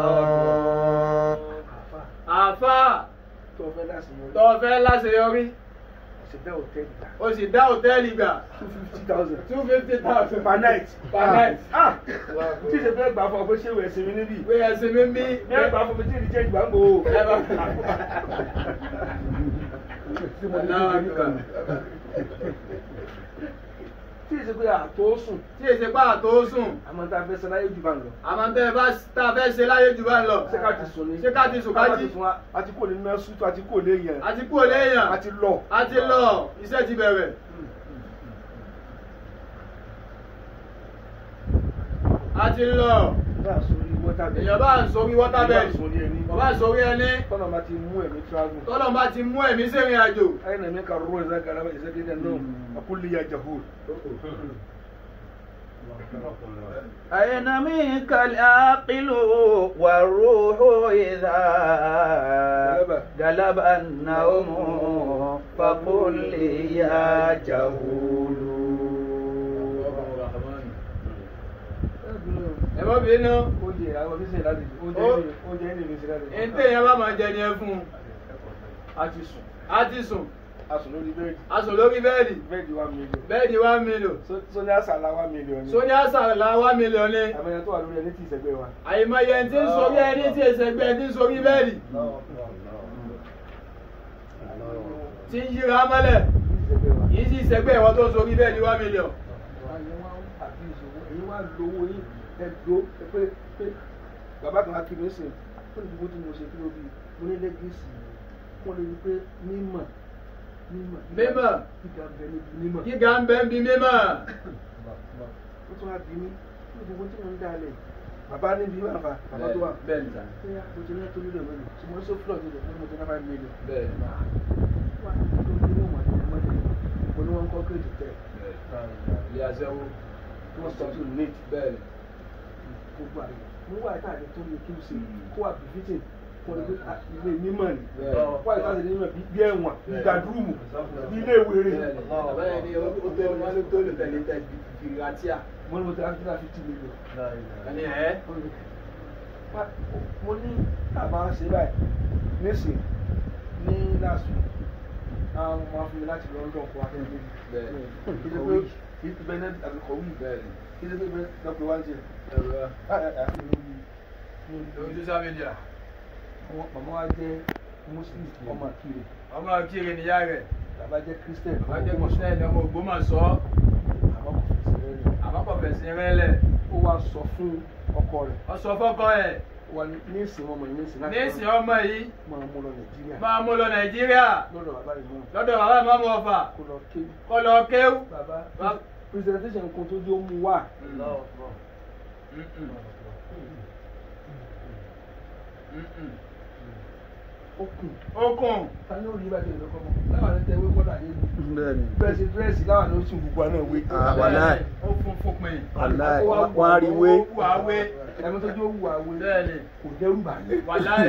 àfà
tó fẹ́ láti yọrí.
tó fẹ́ láṣeyọrí
ọ̀sẹ̀ hòtẹ́ẹ̀lì gbà.
o sì dá hòtẹ́ẹ̀lì gbà
two fifty thousand.
two fifty thousand
per night.
per night
ah tí ìṣe fẹ́ gbà fún ọ pé ṣé ìwé ẹ̀sìn mi níbí.
pé ẹsìn mi ń bí
ní ẹgbà fún mi tí ìdí jẹ́ ìgbà ń bò ó.
ẹ bá
tí mo ní
Allahu
kí nìkan.
Akbar.
tí ìṣe pé àtó sùn
tí èsì pa àtó sùn
àmọ́ tá a fẹ́ sẹ́láyé jù bá ń lọ.
àmọ́ tẹ́ ẹ bá tá a fẹ́ ṣe láyé jù bá ń lọ
ṣé ká ti sùn ni.
ṣé ká ti sùn ká jí
sùn wa a ti kò ní ná sútú a ti kò ní yẹn.
àti kúrò léèyàn
a ti lọ.
a ti lọ iṣẹ́ ti bẹ̀rẹ̀ a ti lọ
bá a sórí water bed.
èèyàn bá ń sórí water bed
Èèyàn bá ń sórí ẹni.
bàbá ń sórí ẹni
tọ́nà bá ti mú ẹ̀mí travel.
tọ́lọ́n bá ti mú ẹ̀mí sẹ́rìn àjò
أين منك الروح إذا قلب إذا كده النوم أقول لي يا جهول
أين منك العاقل والروح إذا غلب النوم فقل لي يا جهول
ẹ má bínú
oúnjẹ àwọn oníṣẹ́ ìlànà oúnjẹ
Ó-
ẹni oúnjẹ ẹni ìrìnsẹ̀ ìlànà
ẹni téèyàn bá máa jẹ ni ẹ fún un
a ti sùn
á ti sùn
a sùn lórí bẹ́ẹ̀dì
a sùn lórí bẹ́ẹ̀dì
bẹ́ẹ̀dì one million
bẹ́ẹ̀dì one million
sóní àṣàlá one million ni
sóní àṣàlà one million ni
àmọ́ ẹni tó wà lórí ẹni tí ìṣẹ́gbẹ́ wa
àyèmáyé ẹni tí ń sórí ẹni tí èsègbè ẹni tí ń sórí bẹ́ẹ̀dì tí ń yíra mọ́lẹ̀
ìṣẹ́gbẹ́ wa.
yìí sì sẹ́gbẹ́ ìwọ́n tó ń sórí bẹ́ẹ̀dì one million
Àyẹ̀ wá ń àbí ìṣòwò èyí wá lówó yín ẹ̀dọ́ pé pé bàbá kan á kí mi sìn ó ní gbogbo tí mo ṣe kí ló bí mo ní lẹ́gẹ̀ẹ́sì wọ́n lè rí pé mímọ̀ mímọ̀
Mímọ̀.
gíga bẹ níbi mímọ̀.
gíga ń bẹ́ ń bi mímọ́
ó tún wá bí mi ní gbogbo tí mo ń dalẹ̀ bàbá níbi wà fà bàbá tó wà.
bẹ́ẹ̀ ni sà
pé mo ti ní tó mílíọ̀nù mẹ́rin ṣùgbọ́n sọ fúlọ̀ nílẹ̀ fún mo ti ní five million.
bẹ́ẹ̀ ni
wà á tó ní ìwọ̀n àti ìmọ̀lẹ̀ mo ní wọ́n kọ́ kéèjì tẹ̀
ilé aṣẹ́wó
tí wọ́n sọ tó nate
bẹ́ẹ̀ ni
gbogbo àyè mo wà tá àlè tó ní kí n ṣe kó wà bìfítì kó lè gbé ilé mímọ̀ ni
Bẹ́ẹ̀.
wà tá àlè mímọ̀ bí ẹ̀wọ̀n bí gàdúrùmù bí ilé ìwéré
bẹ́ẹ̀ ni bàbá yẹn ni ó tó wọn ló tó lè tẹ̀lé tẹ̀ fìràtíà
mo ní mo ti rántí láti tì mílíọ̀n.
ẹni ẹ̀
Wá- mo ní àbá ṣe báyìí nísìn ní last week àwọn ọmọ afúnmi láti London kó akẹ́kọ̀ọ́
bẹ́ẹ̀ ni
kí ló pé kí ló pé bẹ́ẹ̀ àbíkọ̀ wí
bẹ́ẹ̀ ni
kí ló pé bẹ́ẹ̀ lọ́pẹ́ wá ń jẹ.
ẹ̀rọ lórí social media
Àwọn màmá wa jẹ́ Muslim ọmọ àkìrè
ọmọ akíre níyà rẹ̀
bàbá jẹ́ Christian
bàbá jẹ́ kìrìsìtẹ́nì ọmọ Ògbómọ̀ṣọ́
àmọ́ kò fi sí rẹ̀
àmọ́ kò fẹ̀sìn rẹ̀ lẹ̀
ó wá sọ fún ọkọ rẹ̀
ọ sọ fọ́kọ ẹ̀
wà ní ìsìn ọmọ yìí ní ìsìn láti
níìsín ọmọ yìí
máa mú lọ Nàìjíríà
máa mú lọ Nàìjíríà
lọ́dọ̀ bàbá yìí náà
lọ́dọ̀ bàbá ìmọ̀mù ọ̀fà
kó lọ ké
kọ́ lọ kéwú.
bàbá
Bàbá-
presentation kan tó jẹ́ ó mú wá ó kùn
okùn
ta ni ó rí bàtẹ́ ìlú kọ́mọ láwọn ẹni tẹ wé kọ́dà yé mi
bẹ́ẹ̀ni
bẹ́ẹ̀ ṣe dírẹ́sì láwọn ẹni ó sì gbogbo àná wé
Ah, wàláì.
ó fún fún pin
wàláì wọ́n á rí wé
ó wù àwé
ẹni tó jẹ́ ó wù àwé
bẹ́ẹ̀ ni
kò dẹ́rù bà mí
wàláì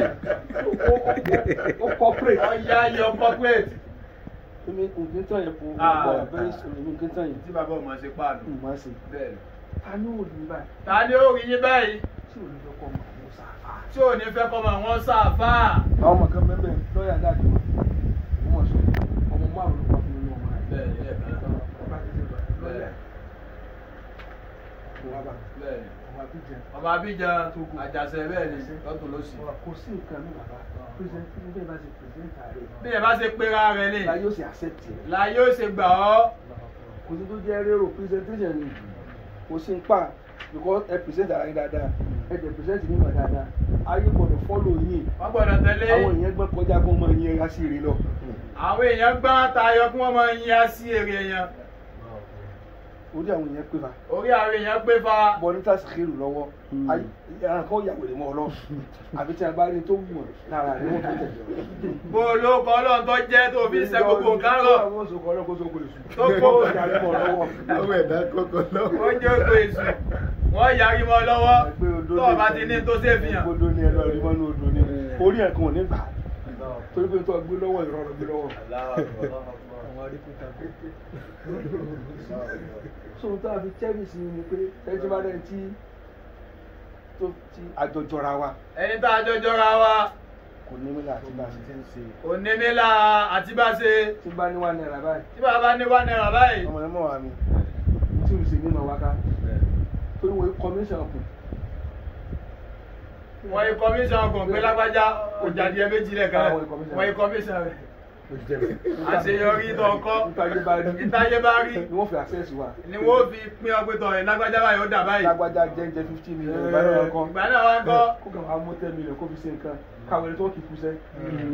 ó corporate
ọ̀ya yọ corporate
èmi kò kí n tàn yẹn kò
Ah.
wà very soon èmi kì í tàn yẹn
tí bàbá ọmọ ṣe pààlù
n máa ṣe
bẹ́ẹ̀ ni.
ta ni ó rí báyìí
ta ni ó rí yín báyìí
tí ò ní lọ́kọ́ mọ̀ àwọn sáfà.
tí ò ní fẹ́ kọ́ mọ̀ wọ́n sáfà
àwọn ọmọ kan bẹ́ẹ̀ lọ́ọ̀yà dáàdì wọn wọ́n mọ̀ sọ ọmọ márùn-ún ló wà fún mi ní ọmọ rẹ̀.
bẹ́ẹ̀ ni lẹ́ẹ̀kan náà
Bàbá ti ṣe bàbá lọ́ọ̀yà kò wá bá
bẹ́ẹ̀ ni
ọmọ àbíjẹ.
ọmọ Abidjan àjàṣe bẹ́ẹ̀ ni lọ́tún lọ́sì
kò sí nǹkan ní bàbá pírẹsẹ̀ntì ní bẹ́ẹ̀ bá ṣe pírẹsẹ̀ntà rẹ̀.
bí ẹ bá ṣe pera rẹ ni
la yóò ṣe accept ẹ̀.
la yóò ṣe gbà ọ́
kò sí tó jẹ́ rérò presentation ni kò sí ń pa because ẹ present ara yín dáadáa ẹ jẹ present mímọ̀ dáadáa ayé gbọ́dọ̀ follow yín
wọ́n gbọ́dọ̀ tẹ̀lé
àwọn èèyàn gbọ́ kọjá kó mọ ìyẹn ra sí ire lọ.
àwọn èèyàn gbọ́n tayọ kí wọ́n máa yin á sí èrè èèyàn
orí àwọn èèyàn pé fa
orí àwọn èèyàn gbé fa
bọ́ ní tàṣí kéèrù lọ́wọ́ ayé ẹran kan yà wèrè mọ́ ọ lọ àbí tí a bá rí tó wù ọ́ lára rẹ̀ wọ́n tó tẹ̀lé ọ.
bó olóko ọlọ́run tó jẹ́ tó fi ṣe gbogbo nǹkan rọ̀
àwọn oṣù kan lọ́kọ́ tó kó èṣù.
Tó kó
Ó yàrá mọ́ ọ lọ́wọ́.
àwọn ẹ̀dá kọ́kọ́
ó
lọ́wọ́.
jẹ́ ògbó èṣù wọ́n yarí mọ́ lọ́wọ́
Ẹgbẹ́ odó
tó
lè-
o bá ti ní tó ṣe fi hàn
Odó ni ẹ lọ rí mọ́nú odò ni orí ẹ̀ kan ò ní gbà torí pé tó gbé lọ́wọ́ ìrọ̀rùn gbé lọ́wọ́. àwọn aríkúta pé. sóhun tó a fi cherish ni pé ẹni bá dẹ́ni tí tó ti àjọjọra wa
ẹni tá a jọjọ ra wa
kò ní mílà àti bá a ṣe ti ń ṣe.
onímílà àti bá ṣe
tí bá ní wà náírà báyìí
tí bàbá ní wà náírà báyìí
ọmọ ẹ mọ̀ wá mi tí o sì ní màá wá ká torí wọ́n commission kù.
wọ́n yí kọmíṣọ̀n kò pé lágbájá kò jáde ẹ méjì lẹ́ẹ̀kan
Ah, wọ́n yí commission.
wọ́n yí kọmíṣọ̀n rẹ̀ àṣeyọrí tó kọ́
ìtàgé bá rí
ìtayé bá rí
ni wọ́n fi access wa.
ni wọ́n fi pín ọgbẹ́ tọ̀ ẹ̀ lágbájá báyìí ó dà báyìí
lágbájá jẹ́njẹ́ fifteen million ìgbà náà kan
ìgbà náà wá ń kọ́
kó kàn wá mú ten million kó fi ṣe nǹkan káwọn ẹni tó kì í kú sẹ́.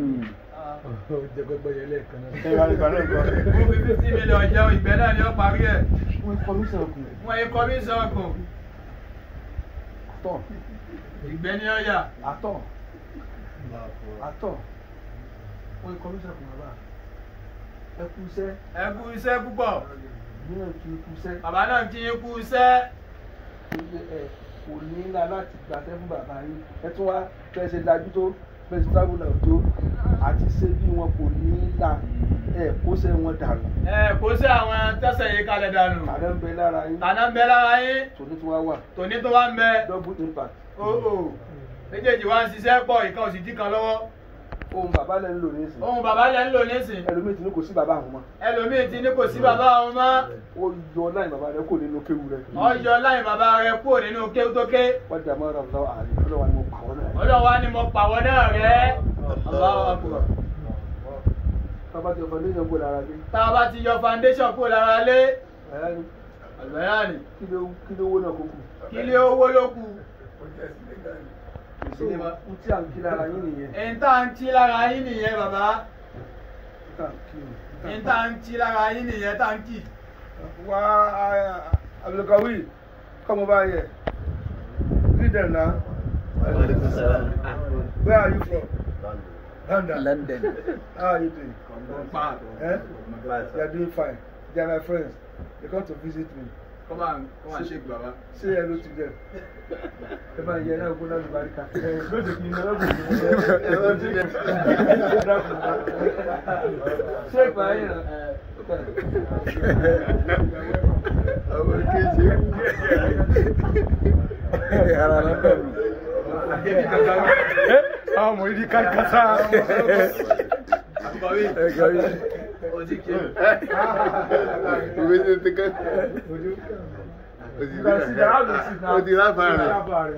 ẹ wá ìgbà náà kan.
wọ́n fi fifty million jẹun ìgbẹ́ náà ni ó parí ẹ̀
wọ́n commission kù
wọ́n yí kọmíṣọ̀n kù
tọ̀
ìgbẹ́ ní ọ̀yà
àtọ̀ àtọ̀ wọ́n kọ́ ló sẹ́kùn bàbá ẹ kú iṣẹ́
ẹ kú iṣẹ́ púpọ̀
mìíràn kí kú iṣẹ́
bàbá náà kí yín kú iṣẹ́
ẹ kò ní ńlá láti gbàtẹ́ fún bàbá yín ẹ tún wá fẹ́ ṣe dájú tó fẹ́ ṣe tábìlì tó àti ṣe bí wọn kò ní ńlá ẹ kó ṣe wọn dànù
ẹ kó sí àwọn tẹ́sẹ̀ yìí kalẹ̀ dànù
tàdé ń bẹ lára yín
tàná ń bẹ lára yín
tòní tí wọ́n wà
tòní tó wá ń bẹ
double impact
ó ò méjèèjì wá ń ṣiṣẹ́ pọ̀ ìkan òsì dí kan lọ́wọ́
ohun bàbá lẹ́ ń lò ní ìsìn
ohun bàbá lẹ́ ń lò nísìn
ẹlòmíì tí ní kò sí bàbá àwọn mọ́
ẹlòmíì ti ní kò sí bàbá àwọn mọ́
ó yọ láì bàbá rẹ kò nínú kéwu rẹ
ọjọ́ láì bàbá rẹ kúrò nínú kéwú tó ké
wọ́n dà mọ́ ọ̀rọ̀ lọ́wọ́ àárín ọlọ́wà ni mo pa wọ́n náà
ọlọ́wà ni mo pàwọ́ náà rẹ́ Allahu Akbar.
bàbá tí ọ̀fọ̀ lóyún ọgbọ́n lára lé
tá a bá ti yọ foundation kúrò lára lé
ẹ̀yà ni
àlùbẹ́yà ni
kí ló kí ló wó náà kó kù
kí lé owó ló kù
so n tí à ń kí lára yín nìyẹn
ẹ̀ń tá à ń tí lára yín nìyẹn bàbá
n tá à ń kí ni
ẹ̀ń tá à ń tí lára yín nìyẹn tá à ń kì
wá Abdulkawi kọ́mọ bá yẹ read them now where are you from London
London.
how are you doing
pa
eh you are doing fine they are my friends they come to visit me
kọ́mà kọ́mà ṣe bàbá.
say hello to them ẹ bá yẹ náà gbóná ní barika ẹ lóde kí n lọ lọ́gbọ̀n ní
Hello to them.
ṣé ìgbà yẹn náà
Ọmọ kejì. Ara London.
àwọn ọmọ yìí ká kásá
àbúkọ̀wé
Ẹ kọ́ mi.
ó ti kí
Ìwé ṣe ti kẹ́. O ti láfa rẹ̀.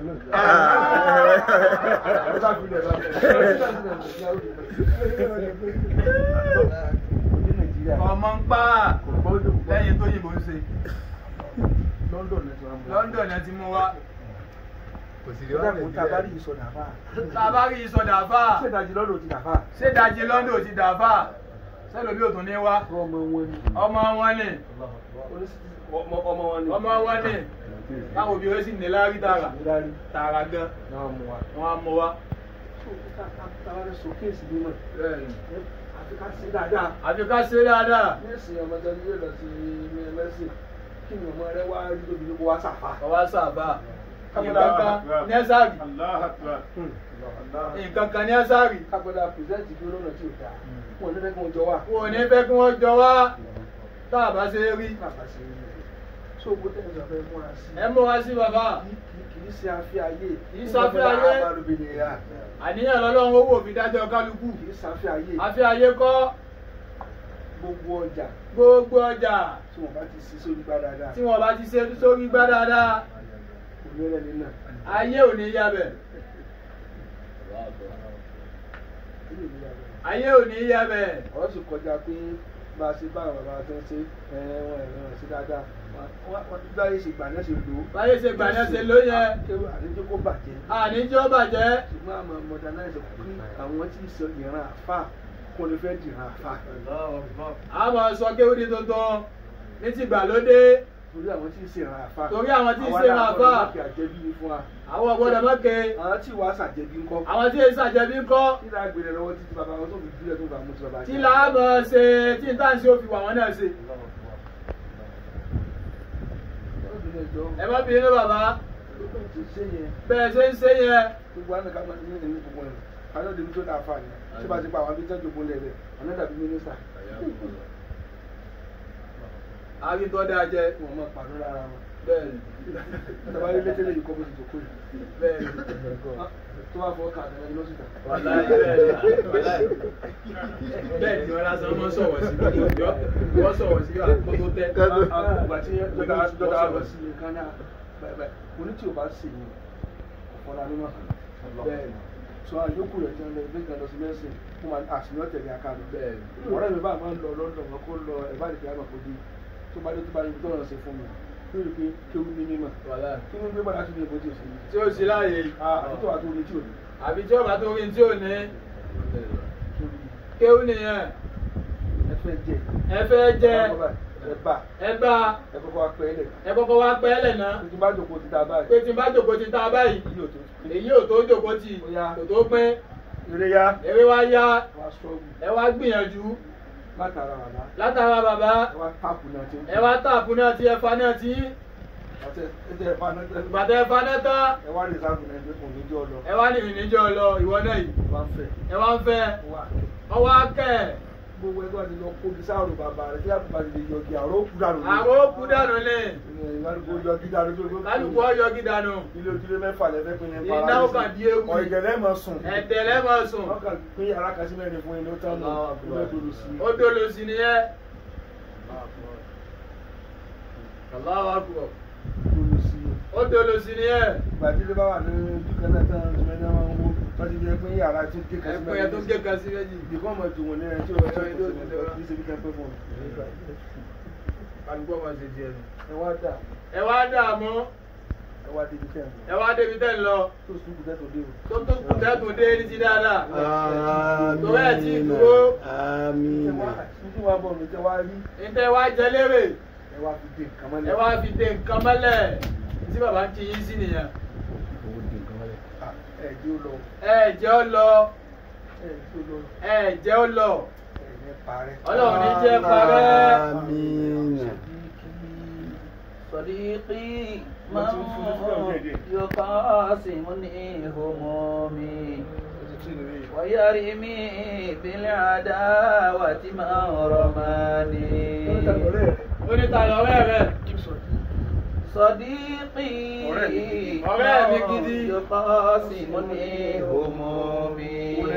ọmọ ń pa lẹ́yìn tó yìnbó ń ṣe
London ní tiwọn mú
London ẹ ti mú wa
Kò sì rí
wa.
wá
Ìdáàbò tá a bá rí ìsọdà fà.
tá a bá rí ìsọdà fà
Ṣé ìdajì lọ́dọ̀ ti dàfà?
ṣé ìdajì London ti dà fà sẹ́lòmí ò tún ní wá
Ọmọ wọn ni.
ọmọ wọn ni
Ọmọ ọmọ wọn ni.
ọmọ wọn ni táwọn òbí rẹ sì ní lárí tààrà
Ìdarí
tààrà gan
náà mú wa.
wọn á mú wa.
Táwọn sọ kéèsì mímọ̀. Àfi ká sí dáadáa.
àfi ká ṣe dáadáa
Nẹ́ẹ̀sì ọmọdé ni yóò lọ sí mẹ́sì. Kí ni ọmọ rẹ wá rí tóbi ní kó wá sàfà?
ọwá sábà nǹkan kan ní ẹ́sàrì nǹkan kan ní ẹ́sàrì
Kápẹ́lá pìrìsẹ́ǹtì bí olóòrùn tí ò dáa. Wọ́n ní fẹ́ kí wọ́n jọ wà.
wọn ò ní fẹ́ kí wọ́n jọ wá tá a bá ṣe é rí
Bàbá ṣe é rí. Ṣé owó tẹ̀sán sọ fẹ́ múra sí?
ẹ múra sí bàbá
Kì í ṣe afẹ́ ayé.
Kì í ṣe afẹ́ ayé.
Àbálòbìnrin rà.
àníyàn lọ́lọ́run owó òfin dájọ́ kálukú
Kì í ṣe afẹ́ ayé.
àfi ayé kọ́
Gbogbo ọjà
gbogbo ọjà
tí wọ́n bá ti ṣí sórí gbá dáadáa.
tí wọ́n bá ti ṣe sórí gbá dáadáa
Onírẹ̀ ní náà.
ayé ò ní yabẹ̀
Ilé ìlú yàrá.
ayé ò ní yabẹ̀
ọ̀rọ̀ sì kọjá pé bá a ṣe bá àwọn bàbá tó ń ṣe wọn ẹ̀rọ ẹ̀ sí dáadáa báyé ṣe gbà náà ṣe lò ó.
báyé ṣe gbà náà ṣe ló yẹ
kéwù àníjó kó bàjẹ́.
àníjọ́ bàjẹ́
ṣùgbọ́n àmọ́ modernize kí àwọn tí ń sọ ìran àfà kó lè fẹ́ dìran àfà.
a máa sọ kéwìdí tuntun ní ti gbàlódé
torí àwọn tí ń ṣe ìran àfà.
Torí àwọn tí ń ṣe ìran àfà.
àwọn aláàbọ̀ lọ́kẹ́ àjẹbí ni fún wa.
àwọn ọ̀gbọ́dọ̀ mọ́kẹ́
àwọn tí wàá ṣàjẹbí ńkọ́.
àwọn tí èsì àjẹbí ń kọ́
tí láà gbélé lọ́wọ́ títí bàbá wọn tó fi dúró tó bá mú ti bàbá
tí
jẹ́.
làámọ̀ ṣe tí n táǹsì ó fi wà wọn náà ṣe
Ọlọ́dún ẹjọ́
ẹ má bínú bàbá
ọlọ́dún ti ṣe yẹn.
bẹ́ẹ̀ ṣe ń ṣe yẹn
gbogbo àwọn ẹ̀ka ní ìlú gbogbo ẹ̀ àwọn ọ̀dẹ̀ mi tó dáa fà ní tí bá ti pa àwọn abíjọ́ jòkó lẹ̀ rẹ̀ àwọn dàbí mínísítà
àríntọ́ dáa jẹ
wọn máa pàdé lára wọn.
bẹ́ẹ̀ ni
ìjọba ilé létẹ́lẹ̀ yìí kọ́ bó ti jòkó yìí
bẹ́ẹ̀ ni
tó wà fọ́ kà àtàlẹ́ lọ síta.
wàláì bẹ́ẹ̀ ni wàláì bẹ́ẹ̀ ni wọn lásán wọn sọ̀rọ̀ sí i wọ́n sọ̀rọ̀ sí i àkótó tẹ́
ìgbà tí dọ́dà dọ́dà lọ sí nǹkan náà bẹ́ẹ̀ mo ní tí o bá sì yìí ọ̀pọ̀lá mímọ́ bẹ́ẹ̀ ni sọ àyókù rẹ̀ tí wọ́n lọ gbé kan lọ sí mẹ́sìn fún wa àṣìyàn tẹ̀lé akáàdùn
bẹ́ẹ̀ ni
ọ̀rẹ́ mi bá máa ń lọ lọ́dọ̀ wọn kó lọ ẹ̀bá ìdíkẹ́ àmọ̀ kó di tó bá dé tó bá ní tó rán ṣe fún mi lórí pé kéwú ní mímọ̀
wàláì
kí wọ́n gbé padà sí ní ìbò tí o sì ní.
tí ó sì láàyè
àbí tó wà tó ní tí o ní.
àbí tí ó bá tó rí tí ò ní
sórí
kéwù nìyẹn
ẹ fẹ́ jẹ.
ẹ fẹ́ jẹ
ẹ bá
ẹ gbà
ẹ kọ́kọ́ wá pẹ́ lẹ̀
ẹ kọ́kọ́ wá pẹ́ lẹ̀ náà
tí bá jòkó ti ta báyìí
pé tí n bá jòkó ti ta báyìí
yóò tó
èyí ò tó jòkó tì
Ó yá.
kò tó pín
eré yá
eré wá yá
wá sọ́ọ̀bù
ẹ wá gbìyànjú
látara wàlá
látara bàbá
ẹ wá táàpù náà tí
ẹ wá tààpù náà tí ẹ fa náà tí
àti ẹtẹ ẹ̀fà náà tẹ
bàtà ẹ fa náà tán
ẹ wá lè sáàbù náà ẹgbẹ́ kùn níjọ́ lọ
ẹ wá ní ìrìnàjò lọ ìwọ náà yìí
ẹ wá ń fẹ́
ẹ wá ń fẹ́
ẹ wá kẹ́
ọwọ́ akẹ́
gbogbo ẹgbẹ́ àti lọ kóbi sáàrù bàbá rẹ̀ tí àbúrò àti lè yọgi àrò kú dànù ní.
àrò kú dànù lé
ìlànà yọgi dànù tó gbogbo.
kálukú ọyọ gídànù
ilé ojúlé mẹ́fà lẹ́fẹ́ pín ní
Iná ó kàn di ewu.
ọ̀ìgẹ̀lẹ́ mọ̀ sùn.
ẹ̀tẹ̀ lẹ́mọ̀ sùn
wọ́n kàn pín yàrá kan sí mẹ́rin fún ilé ó tán nù ilé ìdòdò sí.
ó dolo sí nìyẹn Allahu Akbar
ìdòdò sí.
ó dolo sí nìyẹn
ìgbà tí ilé bá wà ní ojú kan náà tán ọdún mẹ́rin máa ń wó wọ́n ti fi pín yàrá tó gé kan sí
ẹ̀pọ̀ yẹn tó ń gé kan sí méjì
ìdìbò ọmọ ìdùn wọn ní ẹni tí ó wọ́n ti fi ṣe bí kan pé fún un.
kálukú ọmọ ṣe jẹ nù.
ẹ wá dà
ẹ wá dààmú
ẹ wá débi tẹ̀ ń
ẹ wá débi tẹ́ ń lọ
tó sùkú tẹ́ tó dé o.
tó tó kù tẹ́kùn dé ní ti dáadáa
Amina.
Torí ẹ̀ tí dúró.
ẹ
Amina.
wá nítorí wàá bọ̀ mi tẹ́ wá rí
níta ẹ wá jẹ lérè
ẹ wá fi dé nǹkan mọ́lẹ̀.
ẹ wá fi dé nǹkan mọ́lẹ̀ tí bàbá ń kí yín sí nìyẹn
Ah, ẹ jẹ́ ó lọ
ẹ jẹ́ ó lọ
ẹ jẹ́ ó lọ
ẹ jẹ́ ó lọ
ẹ ní parẹ́.
ọlọ́run ní jẹ́ parẹ́
Amina.
صديقي
Mo ti ń fún ní fúlọ̀
من
díẹ̀díẹ̀.
يقاسمني همومي
Ó ti tún ìrírí.
ويرمي بالعداوة من رماني
onítàlọ́ ọ̀rẹ́ rẹ̀
صديقي
ọ̀rẹ́ mi gidi.
يقاسمني همومي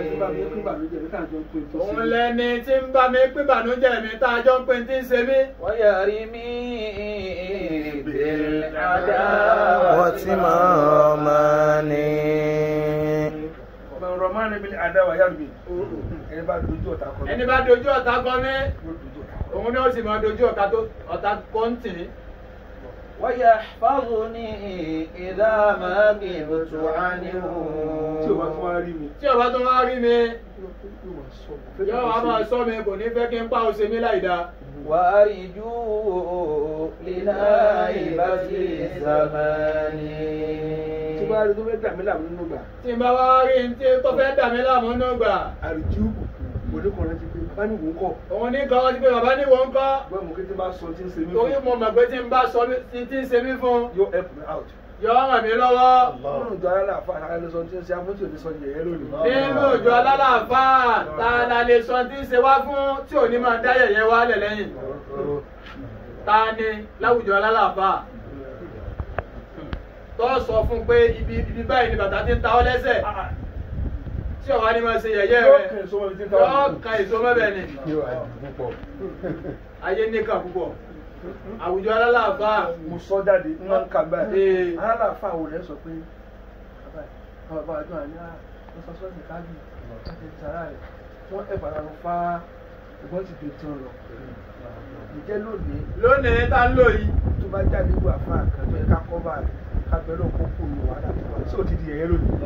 òun lẹni tí ń bá mi pín ìbànújẹ́ mi tá a jọ ń pín tí ń ṣe mí
ويرمي بالعداوة
Wọ́tímọ̀ Rọ̀mánì.
Ọmọ Rọ̀mán níbi àdáwà yá mi. Ẹni bá dojú ọ̀tá kọ.
ẹni bá dojú ọ̀tá kọ mí
Yóò dojú ọ̀tá kọ.
òun ni ó sì máa dojú ọ̀tá tó ọ̀tá kọ́ ń tì í
ويحفظني إذا ما غبت عنه
Tí o bá tún wá rí mi.
tí ọba tó wá rí mi
Yóò wá sọ.
yóò wá máa sọ mi kò ní fẹ́ kí n pa òsè mi láì dáa
وأرجو لنائبة الزمان
Tí bá rí tó fẹ́ dà mí láàmú nínú gbà.
tí n bá wá rí n tí tó fẹ́ dà mí láàmú nù gbà
Àrùjú oníkùnrin ti pé bá ní wò ń kọ̀.
òun ní kan ti pé bàbá ní wọ́n ń kọ́
Gbọ́n mo kí tí bá sọ tí ń ṣe mí
torí
fún.
mo mọ̀ pé tí n bá sọ mí- tí tí ń ṣe mí fún
Yóò help me out.
yóò ràn mí lọ́wọ́
Nínú ìjọ aláàfà àkàlẹ́ sọ tí ń ṣe afúnṣe òní sọ yẹ̀yẹ́ lónìí.
nínú ìjọ alálàáfáà tá a la lè sọ tí ń ṣe wá fún tí ò ní máa dá yẹ̀yẹ́ wá lẹ̀ lẹ́yìn ta ni láwùjọ alálàáfáà tó sọ fún pé ibi ibi báyìí ni bàtà ti ń ta ọ́ lẹ́sẹ̀ tí ọ̀wá ni máa ṣe yẹ̀yẹ́
Yóò
rẹ̀
kàn èso wọn tí ń ta
yóò
wọn.
kan èso mọ́bẹ̀ ni ayé níkà púpọ̀ àwùjọ alálàáfáà
mo sọ jáde ń máa ń kà
Ee.
báyìí aláàfáà wò lẹ́ sọ pé bàbá bàbá àjọ àní à ló sọ sọ́ọ̀sì káàdì láti sàrà rẹ̀ wọ́n ẹ̀ bàrà lọ fa ìbọn ti dè tán lọ. ǹjẹ́ lónìí
lónìí tá ń lò yìí
tó bá jáde wà fún àkàtọ́ ẹ̀ka kọ́bà rẹ̀ ká bẹ̀rẹ̀ lọ kó kó lu wàhálà tó wà sí òtítì ẹ̀yẹ lónìí.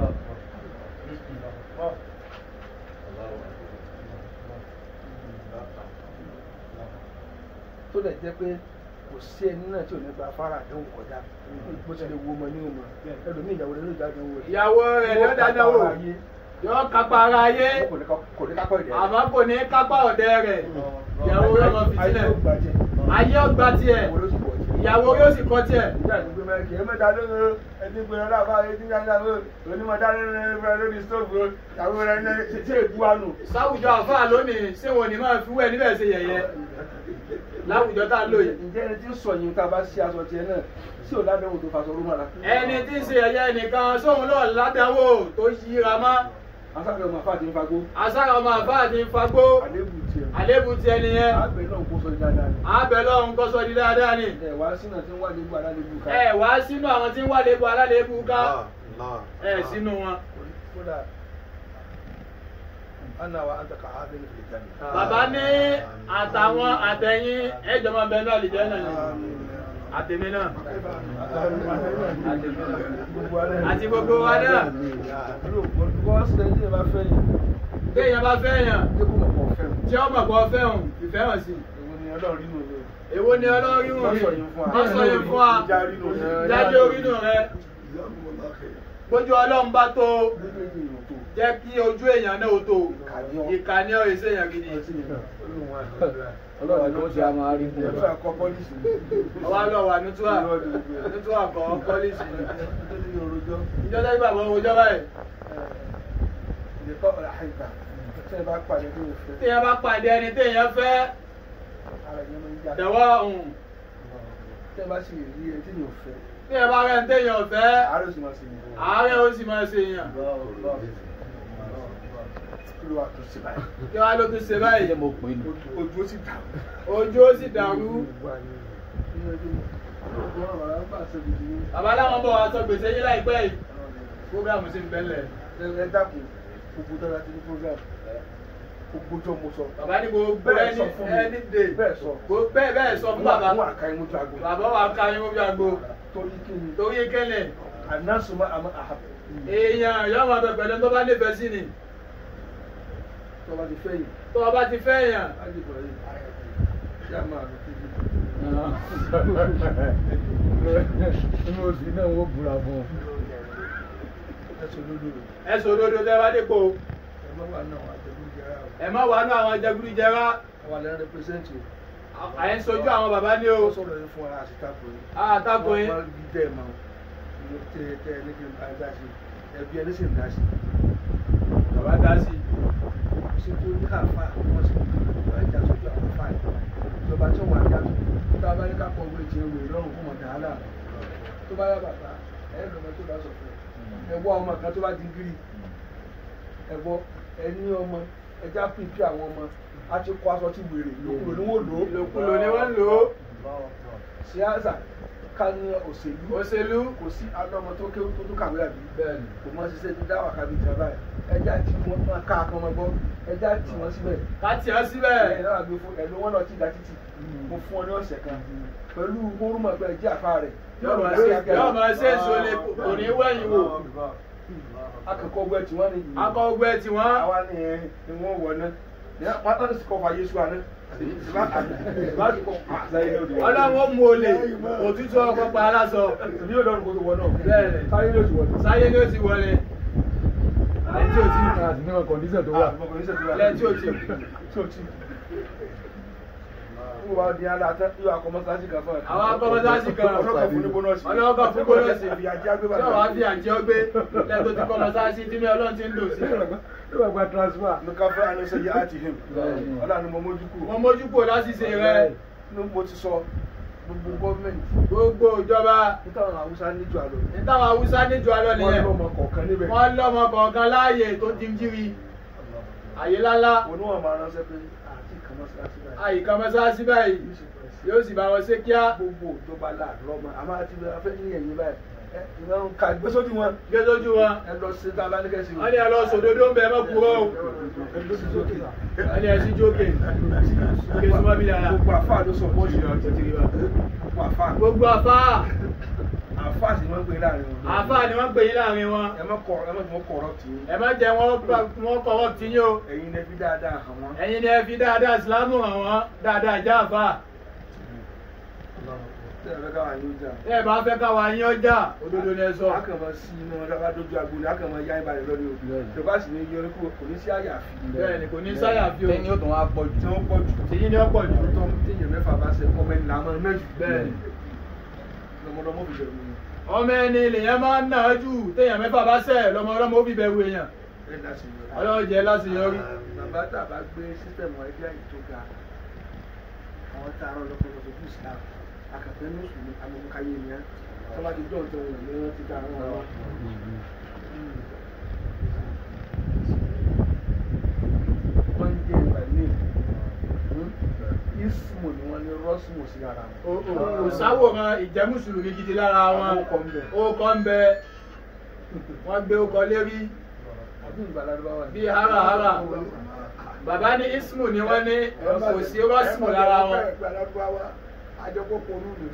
tó lè jẹ́ pé kò sí ẹni náà tí ò ní gba afárá àdéhùn kọjá bó ti lè wo ọmọ ní ọmọ ẹlòmíì ìyàwó rẹ̀ ló jáde wò rẹ̀.
ìyàwó rẹ̀ ló dáná wò yóò kápá ara ayé
kò ní ká- kò ní kápá ìdẹ́ rẹ̀.
àmọ́ kò ní kápá ọ̀dẹ rẹ̀ ìyàwó rẹ̀ mọ̀
ayé
fìtílẹ̀
ló gbàjẹ́
ayé ọgbà tiẹ̀
ìyàwó ló sì pọ̀ jẹ́.
ìyàwó yóò sì kọ́ tiẹ̀
ìjà ìdúgbò mẹ́rin kì í mẹ́ta lóru ẹni gbé ọlá bá ẹni gbé ọlá bá onímọ̀ dáná rẹ̀ lórí stóòfù ìyàwó rẹ̀ ní ṣe ègbú wa nù.
sáwùjọ àfáà lónìí ṣé wọn ò ní máa fi wẹ̀ níbẹ̀ ṣe yẹ̀yẹ́ láwùjọ tá ń lò yìí
ǹjẹ́ ẹni tí ń sọ yìí tá a bá ṣe aṣọ tiẹ̀ náà sí ò ládàáwò tó faṣọ rúmọ̀ la.
ẹni tí ń ṣe yẹ̀yẹ́ nìkan sóhun náà ládàáwò tó yíra mọ́
asáfẹ́ ọmọ afá ti ń fagbó
asára ọmọ àfáà ti ń fagbó
àlébù tiẹ̀.
àlébù tiẹ̀ nìyẹn
àgbẹ̀ náà kó sọ dáadáa ni.
àbẹ̀ lọ́hún kọ́ sọ di dáadáa ni
ẹ̀ wá sínú àti ń wá lébù alálébù ká.
ẹ wá sínú àwọn tí ń wà lébu alálébù ká ẹ sínú wọn.
kódà ana wa anta ka hadin fil janna.
bàbá ní àtàwọn àtẹ̀yìn ẹ̀jọ̀ máa bẹ̀rù àlìjẹ́ náà ni àtẹ̀mí náà àti gbogbo wa náà
Bọ́ọ̀sì ẹni tí ẹ bá fẹ́ yìí,
téèyàn bá fẹ́ yàn
dé kó mọ̀ pọ̀ fẹ́ o.
tí ó mọ̀ pọ̀ fẹ́ hàn fìfẹ́ hàn sí
Èwo ni ni ọlọ́run nínú ni
èwo ni ọlọ́rí wọn
Lọ́sọ̀ yìí fún wa.
lọ́sọ̀ yìí fún wa
Ìjà rínú ni.
jáde orínú rẹ gbójú ọlọ́run bá tó
méjèèjì yòó tó
jẹ́ kí ojú èèyàn náà ó tó ìkànnì ọ̀ èsè èèyàn gidi
ọlọ́run ló ṣe àmọ́ àárín fún ẹ̀fọ́ àkọ́ pọ́lísì
ọwọ́ lọ wà nútúwà nútúwà kọ́ pọ́lísì ìjọ tẹ́lẹ̀ bàbá owó jọba ẹ̀
ìdíkọ́ ọ̀rọ̀ àìgbà tí ẹ bá pàdé tó fẹ́
téèyàn bá pàdé ẹni téèyàn fẹ́
ara ẹ̀yẹ́ máa ń jà
dẹ̀wọ́ ọ̀hún
tí ẹ bá sì rí ẹni tí yóò fẹ́
téèyàn bá rẹ̀ ń téèyàn fẹ́
àárẹ̀ sì máa ṣe yìí
àárẹ̀ ó sì máa ṣe èèyàn
kí ló wà tó ṣe báyìí
kí wàá ló tún ṣe báyìí
ojú ó sì dà
ojú ó sì dàrú bàbá láwọn bọ̀ wá sọ gbèsè yín láìpẹ́ yìí fúgàmù sí ń bẹ́lẹ̀
ẹ dákun gbogbo dára ti ní program gbogbo tó mo sọ
bàbá ní gbogbo
Bẹ́ẹ̀
ẹni
sọ fún mi.
ẹni dè
bẹ́ẹ̀ sọ
Gbogbo- bẹ́ẹ̀ bẹ́ẹ̀ sọ fún bàbá
wọn àka imú tó agbo
bàbá wa ká yín wọ́n bí agbo
torí kí ni
torí kẹ́lẹ̀
ànásùnmọ́ àmọ́ àhàbò
èèyàn yóò máa bẹ pẹ̀lú tó bá nífẹ̀ẹ́ sí ni
tó bá ti fẹ́ yìí
tó o bá ti fẹ́ yàn
á dìbò yìí yá máa lọ sí ibi.
inú oṣù náà wọ́n búra fún un.
ẹsùn lódò rẹ̀
ẹ sọ òdodo tẹ́ bá dépò
ẹ má wà náà àjẹmú jẹrà o
ẹ má wàánú àwọn jẹgúdújẹrá
àwọn àlẹ́ rẹpẹsẹ́ntì o
à ń sojú àwọn bàbá ní o
ó sọ̀rọ̀ yìí fún ara àti tako yìí.
àtakò yín
wọ́n bí tẹ́ ẹ̀ mọ́ mo tẹ tẹ ẹ ní kí n bá ẹ dá sí ẹbí ẹni sì ń dá sí.
bàbá dá sí
ṣé tó ní àfa wọ́n sì wọ́n ìjà sójú àwọn àfa yìí. ìjọba tí wọ́n á yàtọ̀ tá a bá ní ká pọ̀ wé tiẹ̀ wé lọ́rùn fún ọ̀dà àlà tó bá yá bàbá ẹ lọ́mọ tó bá sọ fún ẹ ẹ wá ọmọ kan tó bá di gírí ẹ bọ ẹ ní ọmọ ẹ já pípí àwọn ọmọ á ti kó aṣọ tí wèrè lòkulò ni wọ́n lò ó
ìlòkulò ni wọ́n lò ó
síáṣà ká ní òṣèlú
òṣèlú
kò sí alọ́mọ tó kéwú tó tó kàwé àbí
bẹ́ẹ̀ni
kò mọ ṣiṣẹ́ tó dáwà kábí ìjọba ẹ̀ ẹja tí wọ́n máa ká akọ́ ọmọ gbọ́ ẹja tí wọ́n síbẹ̀
ká tì ọ́
ẹ̀
síbẹ̀
náà gbé fún ẹ̀lú wọn lọ tí ìdá títì mo fún ọ ní ọ̀sẹ̀ kan pẹ̀lú orúmọ̀ pé ẹjẹ́ àfa rẹ̀
yóò máa ṣe yóò máa ṣe èso lè kò ní wẹ̀yìn wò
akẹ́kọ̀ọ́ ọgbẹ́ tí wọ́n ní yìí
akọ ọgbẹ́ tí wọ́n
àwa ni ẹ ni wọ́n wọ̀ ná ní wọ́n tán sí kọfà Yéṣu àná ìbáṣe kọ àṣàyè lòdì wọn.
ọlọ́wọ́ mú olè òtútù ọkọ̀ pa aláṣọ
ní yóò lọ́rùn kó tó wọ náà
Bẹ́ẹ̀ni.
sáyé lòdì wọn.
sáyé ni ó ti wọlé lẹ́yìn tí ó ti
àti níwọ̀n kọ̀ǹdíṣẹ̀ tó wà.
lẹ́yìn tí ó ti
tí o ti n wa di ala tẹ yóò akọmọsáàsì kan fún ẹ.
àwọn akọ́mọsáàsì kan
ọlọ́kọ̀ fún ní bónọ́ọ̀sì.
ọlọ́kọ̀ fún bónọ́ọ̀sì
ìfi ajá gbé
tí
bàtà.
ọ̀wá fi àjẹ́ ọgbé lẹ́yìn tó ti kọ́ mọ́sáàsì tí mi ọlọ́run ti ń lò sí
yóò wá gba transfer.
nuka fẹ́ anise yẹ àti him. ọlá ni mo mójú kú.
mo mójú kò lásìsè rẹ
ní mo ti sọ gbogbo gọ́ọ̀mẹ̀ntì.
gbogbo ìjọba
níta àwọn haúsá níjọ àlọ́.
ní táwọn haúsá níjọ alọ
wọ́n
nìyẹn
lọ́mọ kọ̀ọ̀kan níbẹ̀.
wọ́n lọ́mọ kọ̀ọ̀kan láàyè tó ti ń jírí àyè lálá
oníwọ̀n máa ránṣẹ́ pé àti kàmọ́sáàsì báyìí.
àyíká mọ́sáàsì báyìí yóò sì bá wọn ṣe kíá
gbogbo ìjọba láàárọ̀ ọmọ àmọ́ àti afẹ́ ní ẹ̀yìn báyìí. ẹ ìwọ̀n ka gbésódì wọn.
gé lójú wọn
ẹ lọ sí tá a bá ní kẹ́sì.
wọ́n ní ẹ lọ sòdodo ń bẹ ẹ mọ́ kúrò o
ẹ lọ sí sókè.
wọ́n ní ẹ sí jókè kí súnmọ́ bí dára
gbogbo àfáà ló sọ bọ́ọ̀lù yẹn títí wa gbogbo àfáà
gbogbo àfáà
àfáà sì máa ń pè é láàrin wọn.
àfáà ni wọ́n pè yín láàrin wọn
ẹ má kọ ẹ má mọ kọrọ tì í
ẹ má jẹ́ wọ́n gbà- wọ́n kọ́wọ́ tí yín o
ẹ̀yin lẹbi dáadáa hàn wọn.
ẹ̀yin ni ẹ fi dáadáa ìsìlámù hàn wọ́n dáadáa já àfáà
tẹ ẹ fẹ́ káwọn yóò jà.
tẹ́ ẹ bá fẹ́ káwa yín ọjà òdodo ni ẹ sọ
a kàn máa sí inú ọ̀dà bá dojú agbo ni a kàn máa yá ìbàdàn lọ́dún o. ìjọba sì ní yọrí kúrò kò ní sí àyàfi.
bẹ́ẹ̀ ni kò ní sáyà fi o
lẹ́yìn ó tún wá pọ̀
tí
jù.
wọ́n pọ̀ jù.
tìyín ni ó pọ̀ jù
tó ń téèyàn mẹ́fà bá ṣe kọ́ mẹ́rin làwọn náà jù.
bẹ́ẹ̀ ni
lọmọdọmọ fi bẹ̀rù mi.
ọmọ ẹni lèyàn máa ń nà á jù téèyàn mẹ́fà bá sẹ̀ lọ́mọ ọlọ́mọ ó fi bẹ̀rù èèyàn
ẹ dá sí i.
ọlọ́run jẹ́ láṣeyọrí
bàbá tàbá gbé sísẹ̀mù ẹgbẹ́ àyè tó ga àwọn tá a rán lọ́pọ̀lọpọ̀ tó islam akàfẹ́ ní mùsùlùmí amọ̀mọ́káyé ni á tọ́ba ti dọ̀ tó wọn ní wọ́n ti dá àwọn ọ̀rọ̀ wọ́n ń jẹ́ ìgbà ní ismu ni wọ́n ní rọ́sùmù sí ara wọn.
kò sáwòrán ìjẹ́ mùsùlùmí gidi lára wọn
Àwọn ọkọ̀ ń bẹ.
ó kọ́ ń bẹ wọ́n gbé ọkọ̀ lérí
àbí ìgbàlódé wà ní.
bí harahara bàbá ní ismu ni wọ́n ní kò sí rọ́sùmù lára wọn
àjọpọ̀ pọ̀lú nù.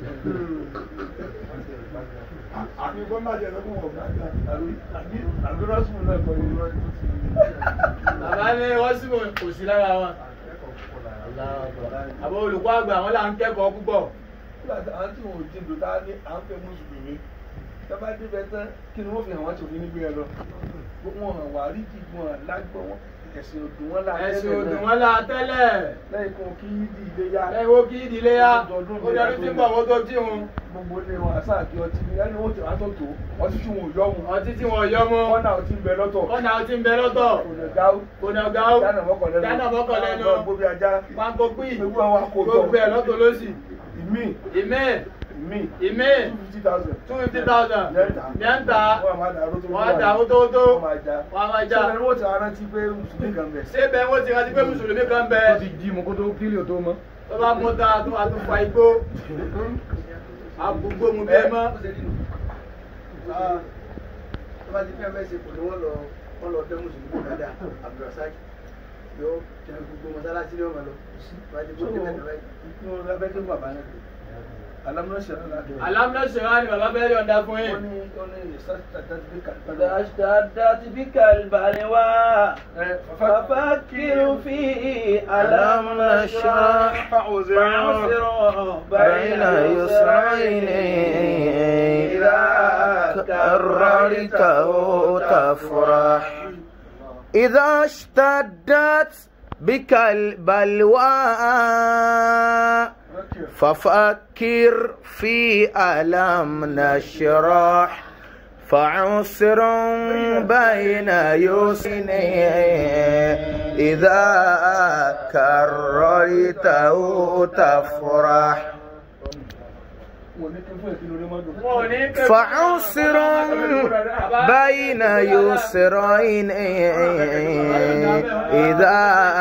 àmì kọ́ máa jẹ́ lọ́kùn wọ̀ gbàgbà.
àbí rọ́sùmù náà kọ́ ní rọ́sùmù.
bàbá ní rọ́sùmù kò sí lára wọn àbọ̀ olùkọ́ àgbà àwọn là ń kẹ́kọ̀ọ́ púpọ̀
nígbà tí àwọn tí wọn ò ti dùn tá a ní à ń fẹ́ mùsùlùmí tá bá débẹ̀ tán kí ni wọ́n fi hàn wọ́n tí òfin nígbé ẹ lọ wọn hàn wá rí kí wọn lágbọ́ wọn ẹ̀sìn òdùn wọn láàrin
ẹ̀sìn òdùn wọn la tẹ́lẹ̀
lẹ́yìn kan kí yídì ilé yá
lẹ́yìn wo kí ìdílé yá ó dọdún tí ń bọ̀ wọ́n tó tí wọn
gbogbo ilé wọn àṣà àti ọtí ni ẹni wọn ti wá tó tó ọtí tí wọn ò yọ wọn
ọtí tí wọn yọ mọ́
kọ́nà ọtí ń bẹ lọ́tọ̀
kọ́nà ọtí ń bẹ lọ́tọ̀
kònà gáú
kònà gáú
dáná mọ́kàn lẹ́nu
dáná mọ́kàn lẹ́nu
lọ gbóbi ajá
pákó pí
gbogbo àwọn akójọ
gbogbo ẹ̀ lọ́tọ̀ lọ́sì
ìmí
ìmẹ́
ìmí
ìmẹ́
two fifty thousand
two fifty thousand mẹ́ta
wọ́n máa dàrú tó
wọ́n á dà ó tó tó
wọ́n máa já
wọ́n á máa já
sọ́dọ̀ ni wọ́n ti rántí pé mùsùlùmí kan bẹ̀
ṣé bẹ́ẹ̀ wọ́n ti rántí pé mùsùlùmí kan bẹ
ó ti jí mu kó tó kílì ò tó mọ́.
tó bá mú ta tó a tó fa igbó àgbogbo mu bẹ́ẹ̀ mọ́
tó bá ti fẹ́ fẹ́ ṣe kò ní wọ́n lọ wọ́n lọ dẹ́ mùsùlùmí dáadáa abdulrasaq yóò jẹ gbogbo mọ́sálásí ní ọmọ lọ tó bá ti kó débẹ̀ náà báyìí.
ní wọn lábẹ́ kí bàbá náà alámúná ṣẹlẹ̀ náà dé
alámúná ṣèwá ni bàbá bẹ́ẹ̀ yọ̀ǹda fún
wọ́n
yín
ní wọ́n ní research tàbí bí kàlùbá
إذا اشتدت بك البلوى ففكر في ألم نشرح فعسر بين يسرين إذا كررته تفرح إذا اشتدت بك البلوى ففكر في ألم نشرح فعسر بين يسرين إذا كررته تفرح
wọ́n ní kí fún ìpinnu rẹ̀ mọ́dún.
wọn ò ní pẹ́
فعسر بين يسرين إذا